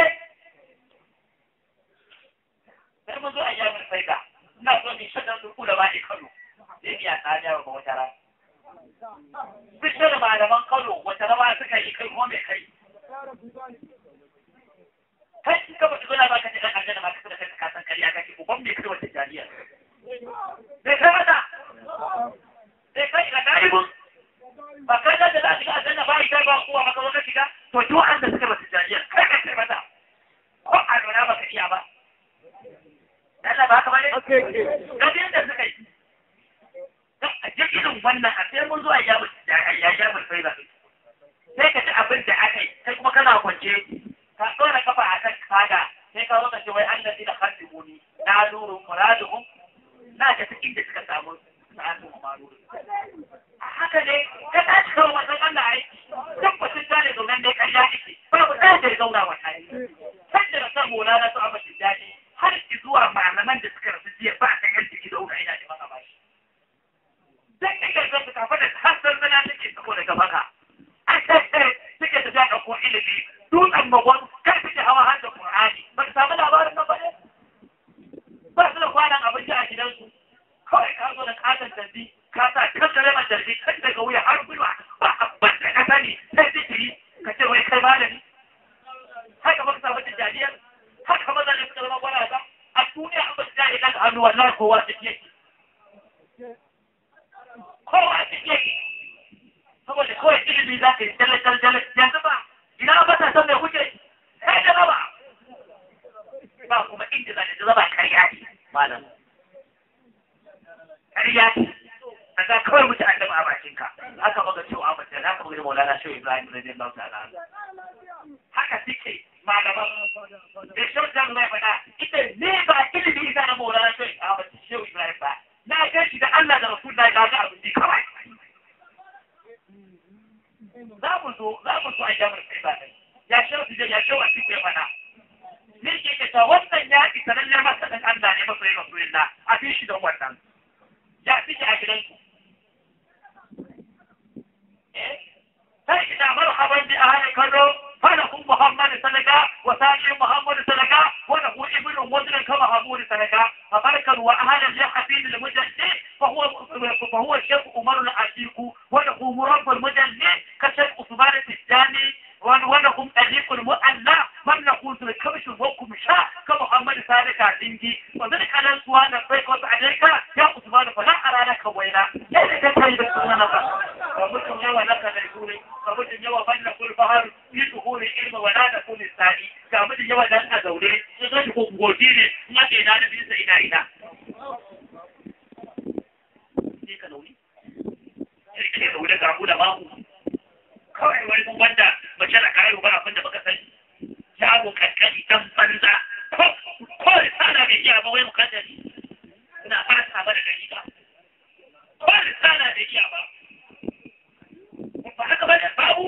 sai mun zo a jami'ar saida ina so ni shaɗan su da ba kano zai biya tsada wa wata ran duk da malaman kano wata rama suka yi kai kuma mai kai kai in ka mutu zuna ba ka ce dan aljanna ma ka da kai ka san kariya kake ko ban me kai wata jami'a sai kai mata sai kai ga dalibin ba kai da za shiga aljanna ba ita ba kowa maka wata shiga to duk wanda suka basu jariya kai ka kai mata ko a lura ba ka iya ba Allah ba ka bane ga yadda suka yi a jikin wannan a sai mun zuwa ya ya ya mun sai ba sai ka ci abin da aka yi sai kuma kana kwance ka tsora kafa a kan kaga sai ka zo ka ce wai Allah da khasibuni na nuru muraduhum na ga cikin da suka samu sa'atu maruru haka ne ka tashi kawo wasan Allah aiki duk mutum ta ne zaunan ne karya ake babu ɗaya da ya zauna wa tare sai da rasa mola na su a bashi daɗi har ki zuwa malaman da suka rasu jiya ba ta yan jiki da uka ina da maka bashi zai kai gargar su kafa da hasar zana take saboda gaba ka an tattare suke tafiya ɗauko ilimi dutsen magwan karfi da hawa har da Qur'ani ba ka samu labarin nan ba ne ba su da kwanan abinci a gidansu kawai ka zo da katon tambi ka sa kankare ma jarbi kan daga wuya har gwiwa ba abin da ka sani sai zikiri ka ce wai kai malami haka ba ka samu tijjaniyar haka maza ne suka zama gwaraza a duniya an ba su jari kan hannu wallahi kowa su ke kowa su ke saboda kawai ilimi za ka yi jalle jalle jalle yanzu ba ina ba ta san mai kuke sai da raba ba kuma inda za ta zaba karya ne malam ƙarya ce da za kawai mutu an dama a bakinka haka maga cewa a mace haka maga maulana shehu ibrahim radiyan lahu ta'ala haka suke malaman da shehu jan mai faɗa ita ne ba ilimi ita na maulana shehu ahmad shehu ibrahim ba na gan shi da allah da rasul na ga abin ji kawai za mu zo za mu zo a jamar sai ba ya shehu su ya shehu a cikin faɗa ne ke ta wannan ya isa lallai masa dan allah ne masoyin rasulullah a fi shi don wannan ya fi a gidanku. Sai ina marhaban bi ahli Kano فله محمد سلكا وثاني محمد سلكا وله ابن وزن كما محمود سلكا فبركا واهلا لحفيد المجدد فهو فهو الشيخ عمر العتيق وله مربى المجدد كشيخ عثمان الثاني ولهم أليق المؤلى من نقول في الكبش وكم شاء كمحمد سالك عندي وذلك على سؤال الفيق عليك يا عثمان فلا أرى لك ويلا يا لك تريد السنة ومسلم يا ولك ليكون yawa banda kul bahar fi duhuri ilmi wa la takun sani ga mutum yawa dan a zaure sun zo ko gobe ne in aka ina da bisa ina ina sai ka zaune sai ka zaune ga mu da babu kawai wani mun banda mace da kayo ba abinda baka sani shago kankani dan banza ko ko sana bai iya ba wai mukaddari ina fata ba da dalila ko sana bai iya ba ba haka ba da babu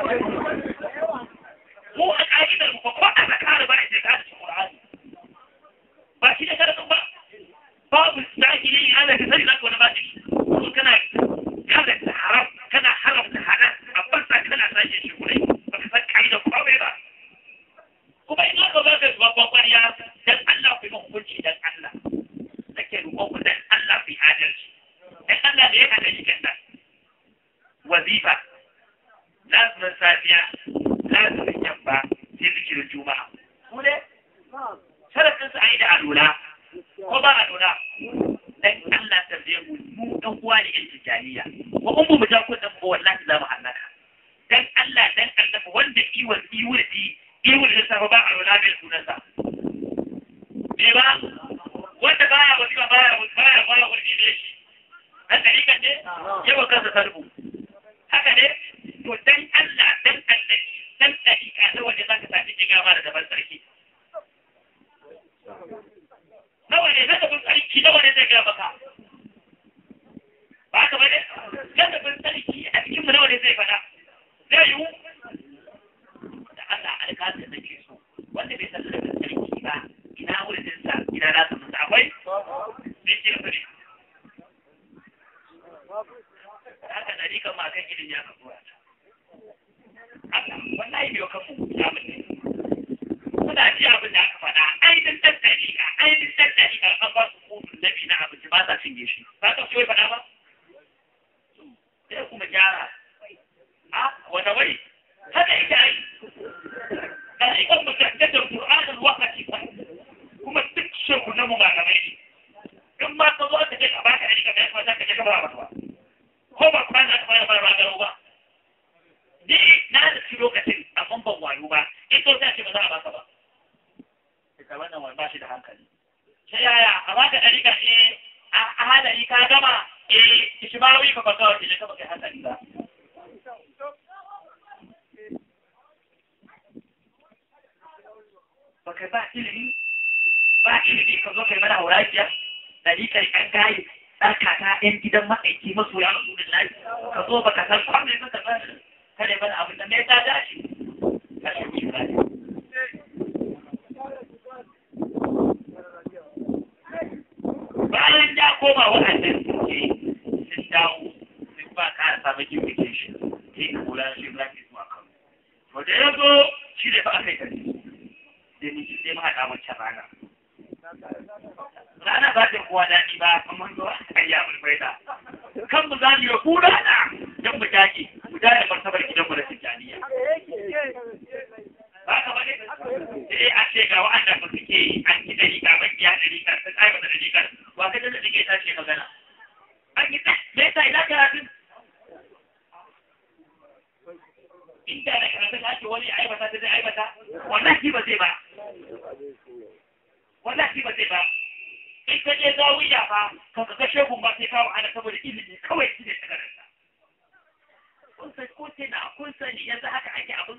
mu a ƙa'idar mu ko a zakar ba sai ka ci Qur'ani ba shi da karatun ba babu zahiri ana da sai zaka wani ba shi ko kana kada ta haram kana haramta halal abban sa kana sake shi kurai ba ka san ƙa'idar komai ba kuma in aka ba ka babban ƙwarya dan Allah ku yi hukunci dan Allah nake roƙon ku dan Allah ku yi adalci dan Allah da ya hada shi kan wazifa lazumin safiya lazumin yamma sai zikirin juma'a su ne sharafin su a yi da alula ko ba alula dan Allah tambaye mu mu dan uwa ne yan tijaniya ko in mu ja kudin ba wallahi za mu hallaka dan Allah dan Allah wanda iwon iwon di iwon da safa ba alula bai sunansa me ba wanda baya wasifa baya baya baya wani ne shi dan dariƙan ne yawa kansa sarbu haka ne to dan Allah dan Allah dan dariƙa na wanda zaka tafi ki gama da daban sarki nawa ne zaka bin sarki nawa ne zai gaya maka ba ka bane zaka bin sarki a cikin mu nawa ne zai fada zai yiwu da Allah alƙalin da ke so wanda bai san da sarki ba ina wurin sa ina za su mutu akwai bai kira ne haka da rika ma kan ilimi aka tura ta haka wallahi bai kan mu ya mutu kuna ji abin da aka faɗa ainihin ɗan ɗariƙa ainihin ɗan ɗariƙa an ba su kofin nabi na abinci ba sa cinye shi ba ka so faɗa ba sai kuma gyara a wata wai haka ita ai ɗariƙan mu tattar da Qur'anin wakati ba kuma duk shekunan mu ba kamar ne in ma ka zo ka ce ka baka ɗariƙa da ya kuma za ka je ka ba ba ko ba kuma za ka fara fara magana ba ni na da shi lokacin amma ban wayo ba in to sai ce ba za a baka ba ita wannan wani ba shi da hankali sai yaya a baka ɗariƙa eh a hadari ka gama eh ki ba wai ka baka wace ka baka hankali ba baka ba ilimi ba ilimi ka zo kai mana haurajiya ɗariƙar ƴan gayi ɗarka ta ‘yan gidan ma'aiki maso ya rasu da lafi ka zo baka san kwanan maka ba kada bana abin da mai ta dace kada ku shiga ne bayan ya koma waɗannan suke sun dawo sun ba ka samu communication sai ka kula shi ba ki zuwa kan to da ya zo shi da ba aka yi gari sai ni sai ma haɗa wancan rana rana ba ta kowa daɗi ba amma zo a yi abin bai da kan mu za mu yi ku rana don mu dage mu dage martabar gidan mu da tijjaniya ba ka bane sai a ce ga wa'anda ba suke yi an yi dari ga ban biya dari ka sun aiwata dari ka wa ka da take ta ce magana an yi ta me yasa ina karatun inda da karatun ake wani aibata ta zai aibata wannan shi ba zai ba wallahi ba zai ba in ka je zawiya fa ka ga shegun ba sai kawo ana saboda ilimi kawai shi ne tagararsa kun san ko sai na kun sani yanzu haka ake abin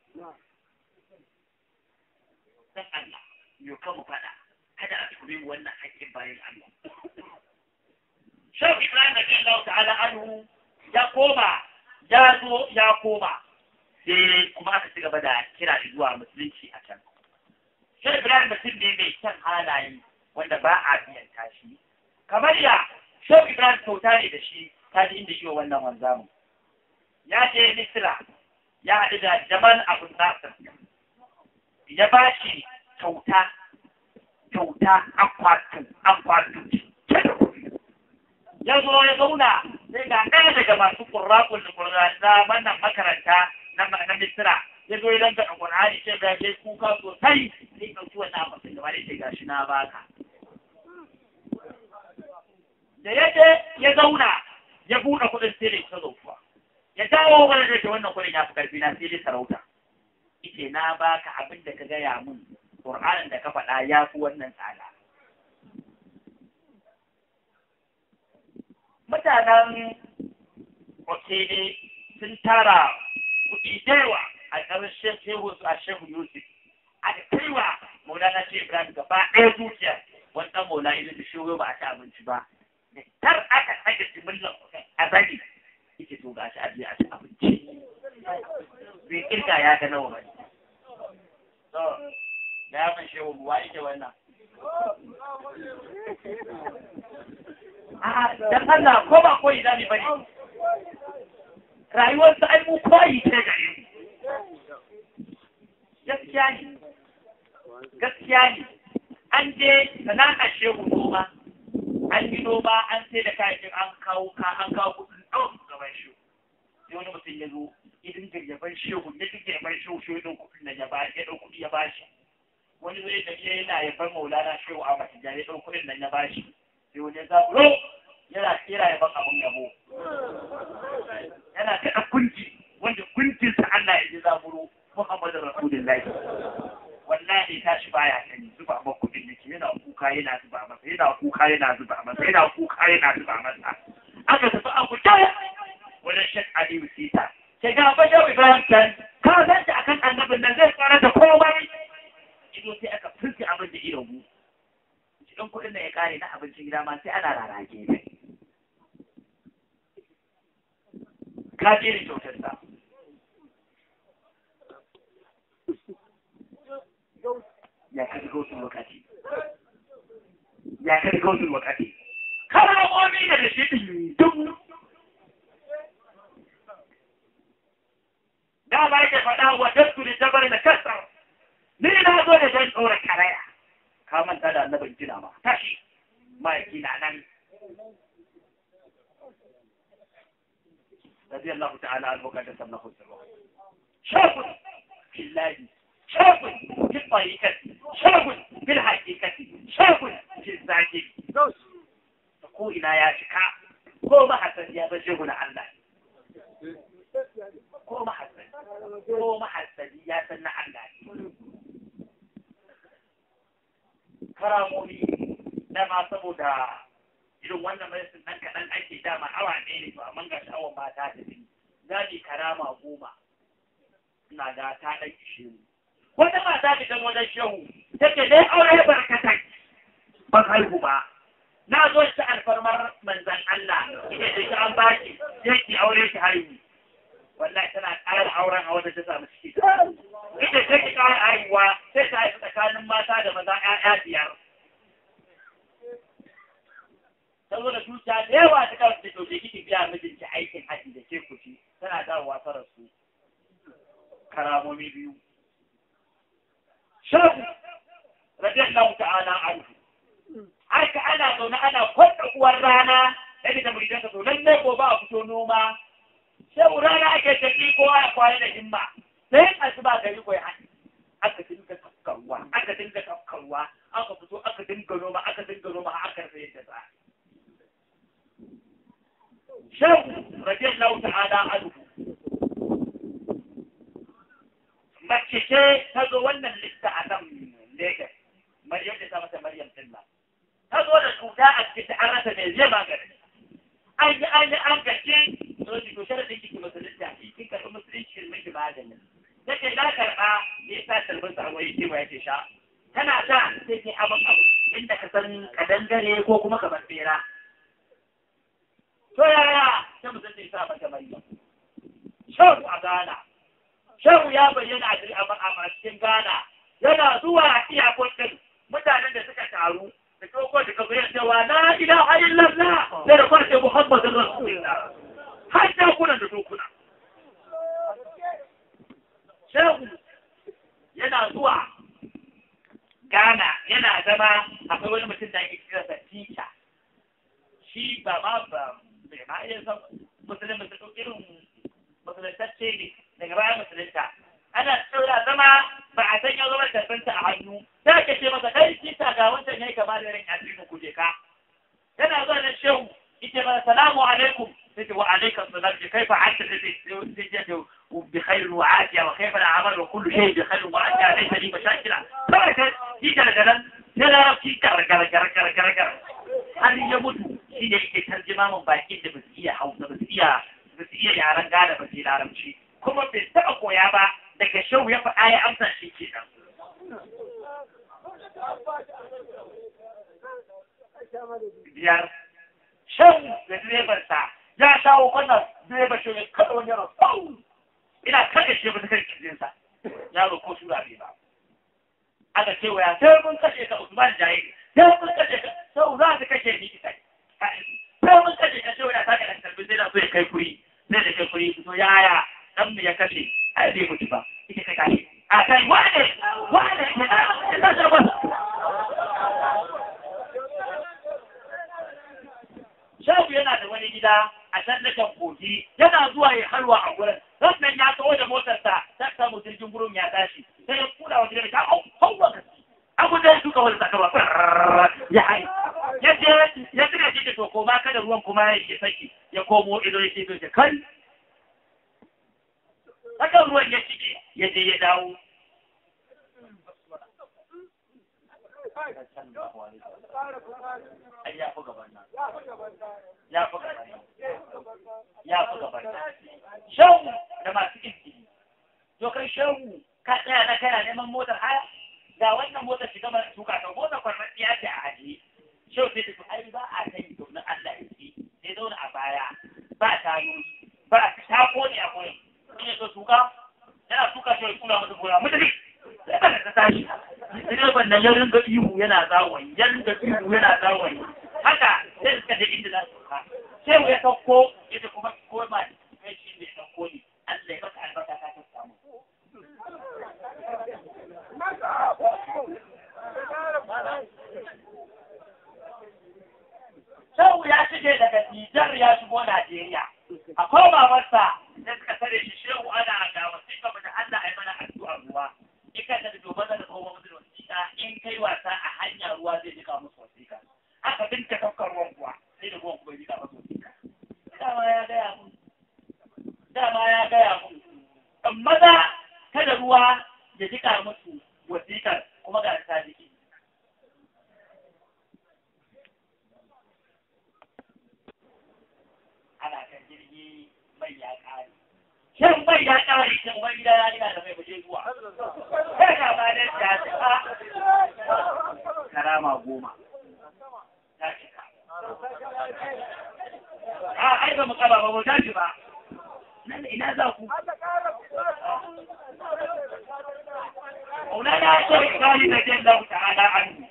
dan Allah yo ka mu fada kada a tube mu wannan hakkin bayan Allah Shehu Ibrahim da Allah ta'ala anhu ya koma ya zo ya koma sai kuma aka ci gaba da kira zuwa musulunci a can sai Ibrahim mutum ne mai kyan halaye wanda ba a biyan tashi. Kamar ya, Shau Ibrahim kyauta ne da shi ta ji inda shi wa wannan wanzamu. Ya je Misira, ya haɗu da Jamal Abu Nasir. Ya ba shi kyauta, kyauta akwatu, akwatu. Ya zo ya zauna sai ga ɗaya daga masu ƙurraƙun da wannan makaranta na Misira. ya zo idan ka Qur'ani sai ga sai kuka sosai sai ɗauki wannan abin da wani sai gashi na baka da ya je ya zauna ya buɗe kuɗin sai ta zofuwa ya dawo wani da wannan kuɗin ya fi ƙarfi na sai dai sarauta ita na baka abin da ka gaya mun Qur'anin da ka faɗa ya fi wannan tsada mutanen Okene sun tara kuɗi da yawa a ƙarshen shehu a shehu Yusuf aka kaiwa Maulana ce Ibrahim gaba ɗaya zuciya wannan Maulana idan da shehu ba a ci abinci ba da tar aka sake jimillar a zagi yake to gashi a je a ci abinci bai kirga ya ga nawa bane to da ya fashe wa buwa yake wannan a dan Allah ko ba koyi zami bane rayuwar sa ai mu koyi ce gare mu gaskiya ne gaskiya ne an je sana'a shehu noma an yi noma an sai da kayan an kawo ka an kawo kudin ɗaukar gaban shi sai wani mutum ya zo idan girgaban shehu ya ji girgaban shehu shehu ɗin kudin da ya ba ya ɗau kuɗi ya ba shi wani zai da ke yana yaban maulana shehu a masu jari ɗau kuɗin nan ya ba shi sai wani ya zaburo yana kera yaban abun yabo yana kaɗa kunji wanda kunjinsa Allah ya ji zaburo Muhammadu Rasulullahi wallahi tashi baya gani zuba ma kuɗin yake yana kuka yana zuba masa yana kuka yana zuba masa yana kuka yana zuba masa aka tafi a kuta wajen shek aliyu sita ke ga bashar ibrahim kan ka san ta akan annabin nan zai tsara da komai ido sai aka fuske abin da ido mu cikin kuɗin da ya kare na abincin gida ma sai ana rarage ne ka je ni kyautar sa ya kai gautul wakati ya kai gautul wakati karamomi da da shi duk da ba yake faɗa wa dasu da jabar da kasar ni na zo da dan tsora karaya ka manta da annabin jina ma tashi ma'aiki na nan رضي الله تعالى عنه وقدس الله سره شاب في الله شاب في الطريقة شاب في الحقيقة شاب في الزاكي ko ina ya cika ko mahassan ya baje guna Allah ko mahassan ko mahassan ya san na Allah karamomi na ma saboda irin wannan medicine nan kaɗan ake dama awa ɗaya ne to amma ga sha'awar ba ta tafi za ni karama goma ina ga ta ɗan ishe mu wata mata ta kan wajen shehu take dai aure barkatai ban haihu ba na zo shi alfarmar manzan Allah ita da shi an baki yake aure shi haihu wallahi tana ƙara auren a wata ta samu ciki ita take ƙara haihuwa sai ta haifi tsakanin mata da maza ƴaƴa biyar saboda zuciya da yawa ta kawo da ɗauke kiki biya mijinki aikin haji da ke kuci tana dawowa ta rasu karamomi biyu shafu radiyallahu ta'ala anhu haka ana zaune ana kwanta uwar rana yadda da muridanka to lallai gobe a fito noma sai rana ake tafi kowa ya kwana da himma sai asuba gari ko ya haɗi aka dinga tafkarwa aka dinga tafkarwa aka fito aka dinga noma aka dinga noma aka rufe yadda za Shehu radiyallahu ta'ala anhu mace ce ta zo wannan lista a nan Lagos Maryam da ta mata Maryam Tilla ta zo da cuta a cikin an rasa mai zai magani an yi an yi an gaske to ki to sharadin ki musulunta ki kin karɓi musulunci ki miki magani take na karɓa ne ta tarbin sa wai ki wai ke sha tana ta sai ki abin abu inda ka san kadangare ko kuma kamar bera to yaya ta musulunci sa mata Maryam shehu a Ghana shehu ya bayyana a cikin Ghana yana zuwa iyakokin mutanen da suka taru da koko da kafa yin cewa la ilaha illallah da da kwace muhammadin rasulullah har da kuna da dokuna shehu yana zuwa Ghana yana zama akwai wani mutum da ake kira da tita shi ba ma ba bai ma iya san musulmi irin musulantacce ne daga bayan musulunta ana tsora zama ba a san ya zama tarbinta a hannu sai ka ce masa kai kita ga wancan yayi kama da irin addinin kuje ka yana zuwa nan shehu ita ba salamu alaikum sai wa alayka salam kai fa hatta sai sai بخير وعافية وكيف الأعمال وكل شيء بخير وعافية ليس لي مشاكل فلك يجرى جلن يلا في كر كر كر كر كر كر هل يموت شيء يجي ترجمة من باقي ده بس إيه حوض بس إيه بس إيه يعرف قاعدة بس إيه عارف شيء كم بيستحقوا يا با لك شو يبقى آية أمثل شيء كذا biyar shan da direbansa ya shawo kwanan direba shi ne kada wani yaro ina kada shi ba ta kai kirjinsa yaro ko tura bai ba aka ce waya sai mun kashe ka Usman Jaye sai mun kashe ka sau za ka kashe ni kai sai mun kashe ka sai waya ta ka kalbi sai da so ya kai kuri sai da kai kuri fito yaya dan mu ya kashe ai bai mutu ba ita ka kashe a kai wane wane ya ta ta ba Shafu yana da wani gida a can na kan kogi yana zuwa ya halwa a gurin wannan ya kawo da motarsa ta samu jirgin gurin ya tashi sai ya kula wa jirgin ta hau hau wa kasi abu da ya shuka wani zakarwa ya hai ya je ya tuna shi da toko ma kada ruwan kuma ya yi saki ya komo ido ya ce ce kai haka ruwan ya shige ya je ya dawo ai ya fi gaban nan ya fi gaban nan ya fi gaban nan shehu da masu izini to kai shehu ka tsaya na kana neman motar haya ga wannan motar shiga mana tuka ta motar kwarfaɗiya ce a ajiye shehu sai ta ai ba a kai domin Allah ya ce sai zauna a baya ba tayoyi ba ta kone a gurin in ya so tuka yana tuka shehu kula masa gona mutane sai ba ta tashi direban nan ya ringa ihu yana zawon ya ringa ihu yana zawon haka sai suka je inda za su ka sai ya sauko ita kuma ko ma kai shi ne sauko ne Allah ya maka albarka ka ta samu Sau ya shige daga Nijar ya shigo Najeriya. A koma masa da suka tare shi shehu ana ga wasiƙa da Allah ya mana addu'a ruwa. Ika da domin da kowa mutum wasiƙa in kai wasa a hanya ruwa zai jika musu wasiƙa. Aka binta kaukar ruwan kuwa sai da ruwan kuma jika musu wasiƙa. Dama ya gaya mun. Dama ya gaya mun. Amma da kada ruwa ya jika musu wasiƙar kuma ga ta jiki. ana kan jirgi mai ya kare. Shin mai ya kare shin wani gida ya gina da mai buje zuwa. Sai ka ba da ta cika. Karama goma. Ta cika. A ai ba mu kaba ba mu tashi ba. Nan ina za ku? Maulana ya ce Ibrahim da Jallahu ta'ala anhu.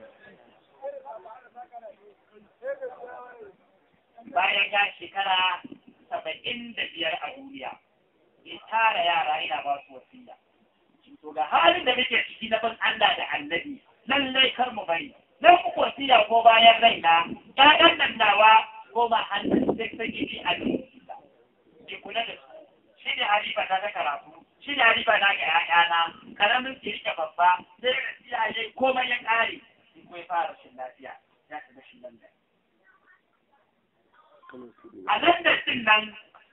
bayan ya shekara saba'in da biyar a duniya ya tara yara yana ba su wasiya to ga halin da muke ciki na ban Allah da annabi lallai kar mu bari nan ku wasiya ko bayan raina ƴaƴan nan nawa ko ma hannun sai sai ki a ki kula da su shi ne halifa ta ta karatu shi ne halifa na ga ƴaƴana karamin ki rike babba sai da siyaye komai ya ƙare ki ko ya fara rashin lafiya ya ta rashin lafiya a nan da cin nan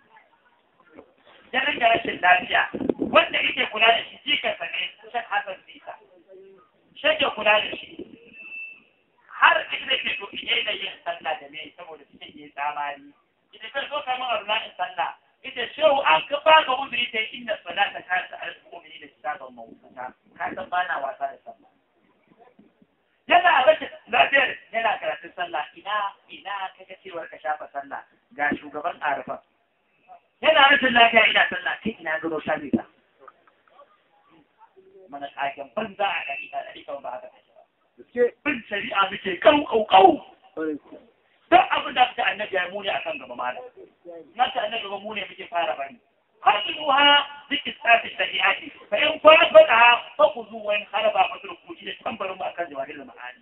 ya rage rashin lafiya wanda yake kula da shi jikarsa ne shan hasan bisa shi ke kula da shi har inda ke to iya da yin sallah da me saboda cikin yi tsamari ita kan so kamar arna in sallah ita shehu an ka ba ga uzuri ta inda salata ka ta alƙumini da kitabun mawuta ka san ba na wasa da sallah yana rashin lafiyar yana karatun sallah ina ina kaga cewar ka shafa sallah ga shugaban arfa yana rashin lafiya ina sallah kai ina gano shafi ta mana kagen banza a ɗari a ɗari kan ba haka take bin shari'a muke kau kau kau duk abin da ta annabi ya muni akan gaba malam na ta annabi ba muni muke fara bani hasibuha بكتاب الشريعات فإن فرقتها فخذوا وإن خرب فتركوا إلى تنبروا ما كان جواهر المعاني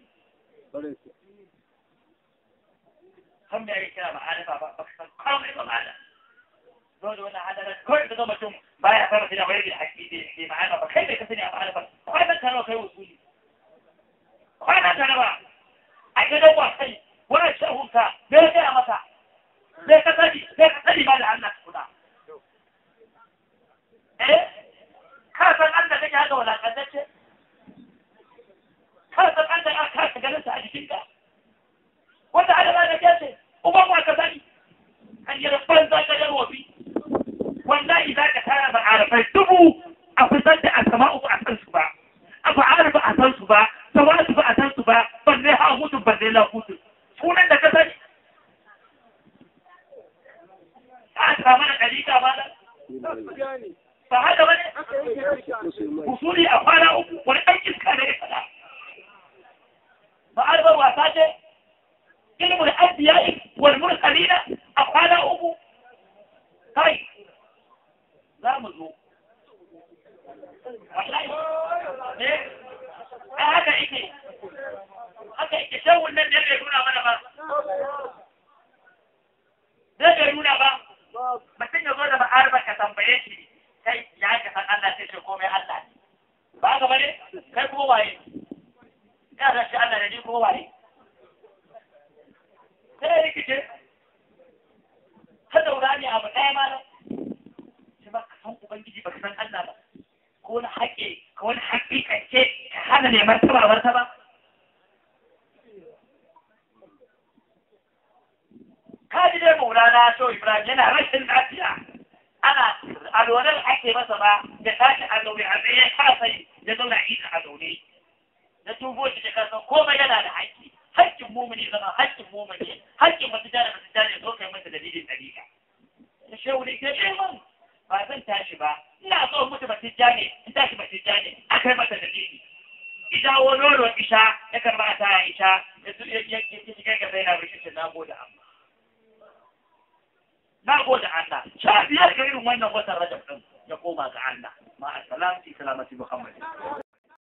هم يعني كلام معاني فبكتب قام إلى معانا دول وانا هذا كل ده مشوم بايع فرق إلى غير الحكي دي معانا فكيف يكفيني معانا فهذا كان خير وصولي وهذا كان بقى أجل هو خير ولا شهوك بيجي أمسا sai ka sani sai ka sani ba da Allah kuna eh ka san Allah kake haka walakantacce ka san Allah aka kasa ganin sa a jikinka wanda Allah da ke ce uban wa ka sani an yi rabban za ka jarwa bi wallahi za ka tara ba arafai dubu a fitar da asama uku a san su ba a fa'ar ba a san su ba tawatu ba a san su ba balle ha hutu balle la hutu sunan da ka sani a samu da kalika ba da ba haka ba ne usuli a kwana uku wani ɗan iska ne ya faɗa ba arba wasa ce ilmul anbiya'i wal mursalina a kwana uku kai za mu zo wallahi ne ai haka yake haka yake shawun nan da bai nuna mana ba zai bai nuna ba mutum ya zo da ba'arba ka tambaye shi kai ya ka san Allah sai ce komai Allah ne ba ka bane kai kuma waye ya da shi Allah ne ni kuma waye sai rikice ta daura ne abu ɗaya ma shi ba ka san ubangiji ba ka san Allah ba ko wani haƙe ko wani haƙiƙance ka hana ne martaba martaba kaji dai maulana so ibrahim yana rashin lafiya ana alwalar ake masa ba da tashi a zaune a tsaye kasa ya zauna ita a zaune na tubo shi da kasa komai yana da haƙƙi haƙƙin mumuni zama haƙƙin mumuni haƙƙin masu jana masu jana zo kai masa dalilin ɗariƙa da shehu ne ke man ba zan tashi ba ina so mutu ba tijjani in tashi ba tijjani a kai masa dalili idan wani nono isha ya karba ta isha ya shiga gaba yana rikicin na gode amma na gode Allah sha biyar ga irin wannan watan rajab din ya koma ga Allah ma a salam fi salamati muhammad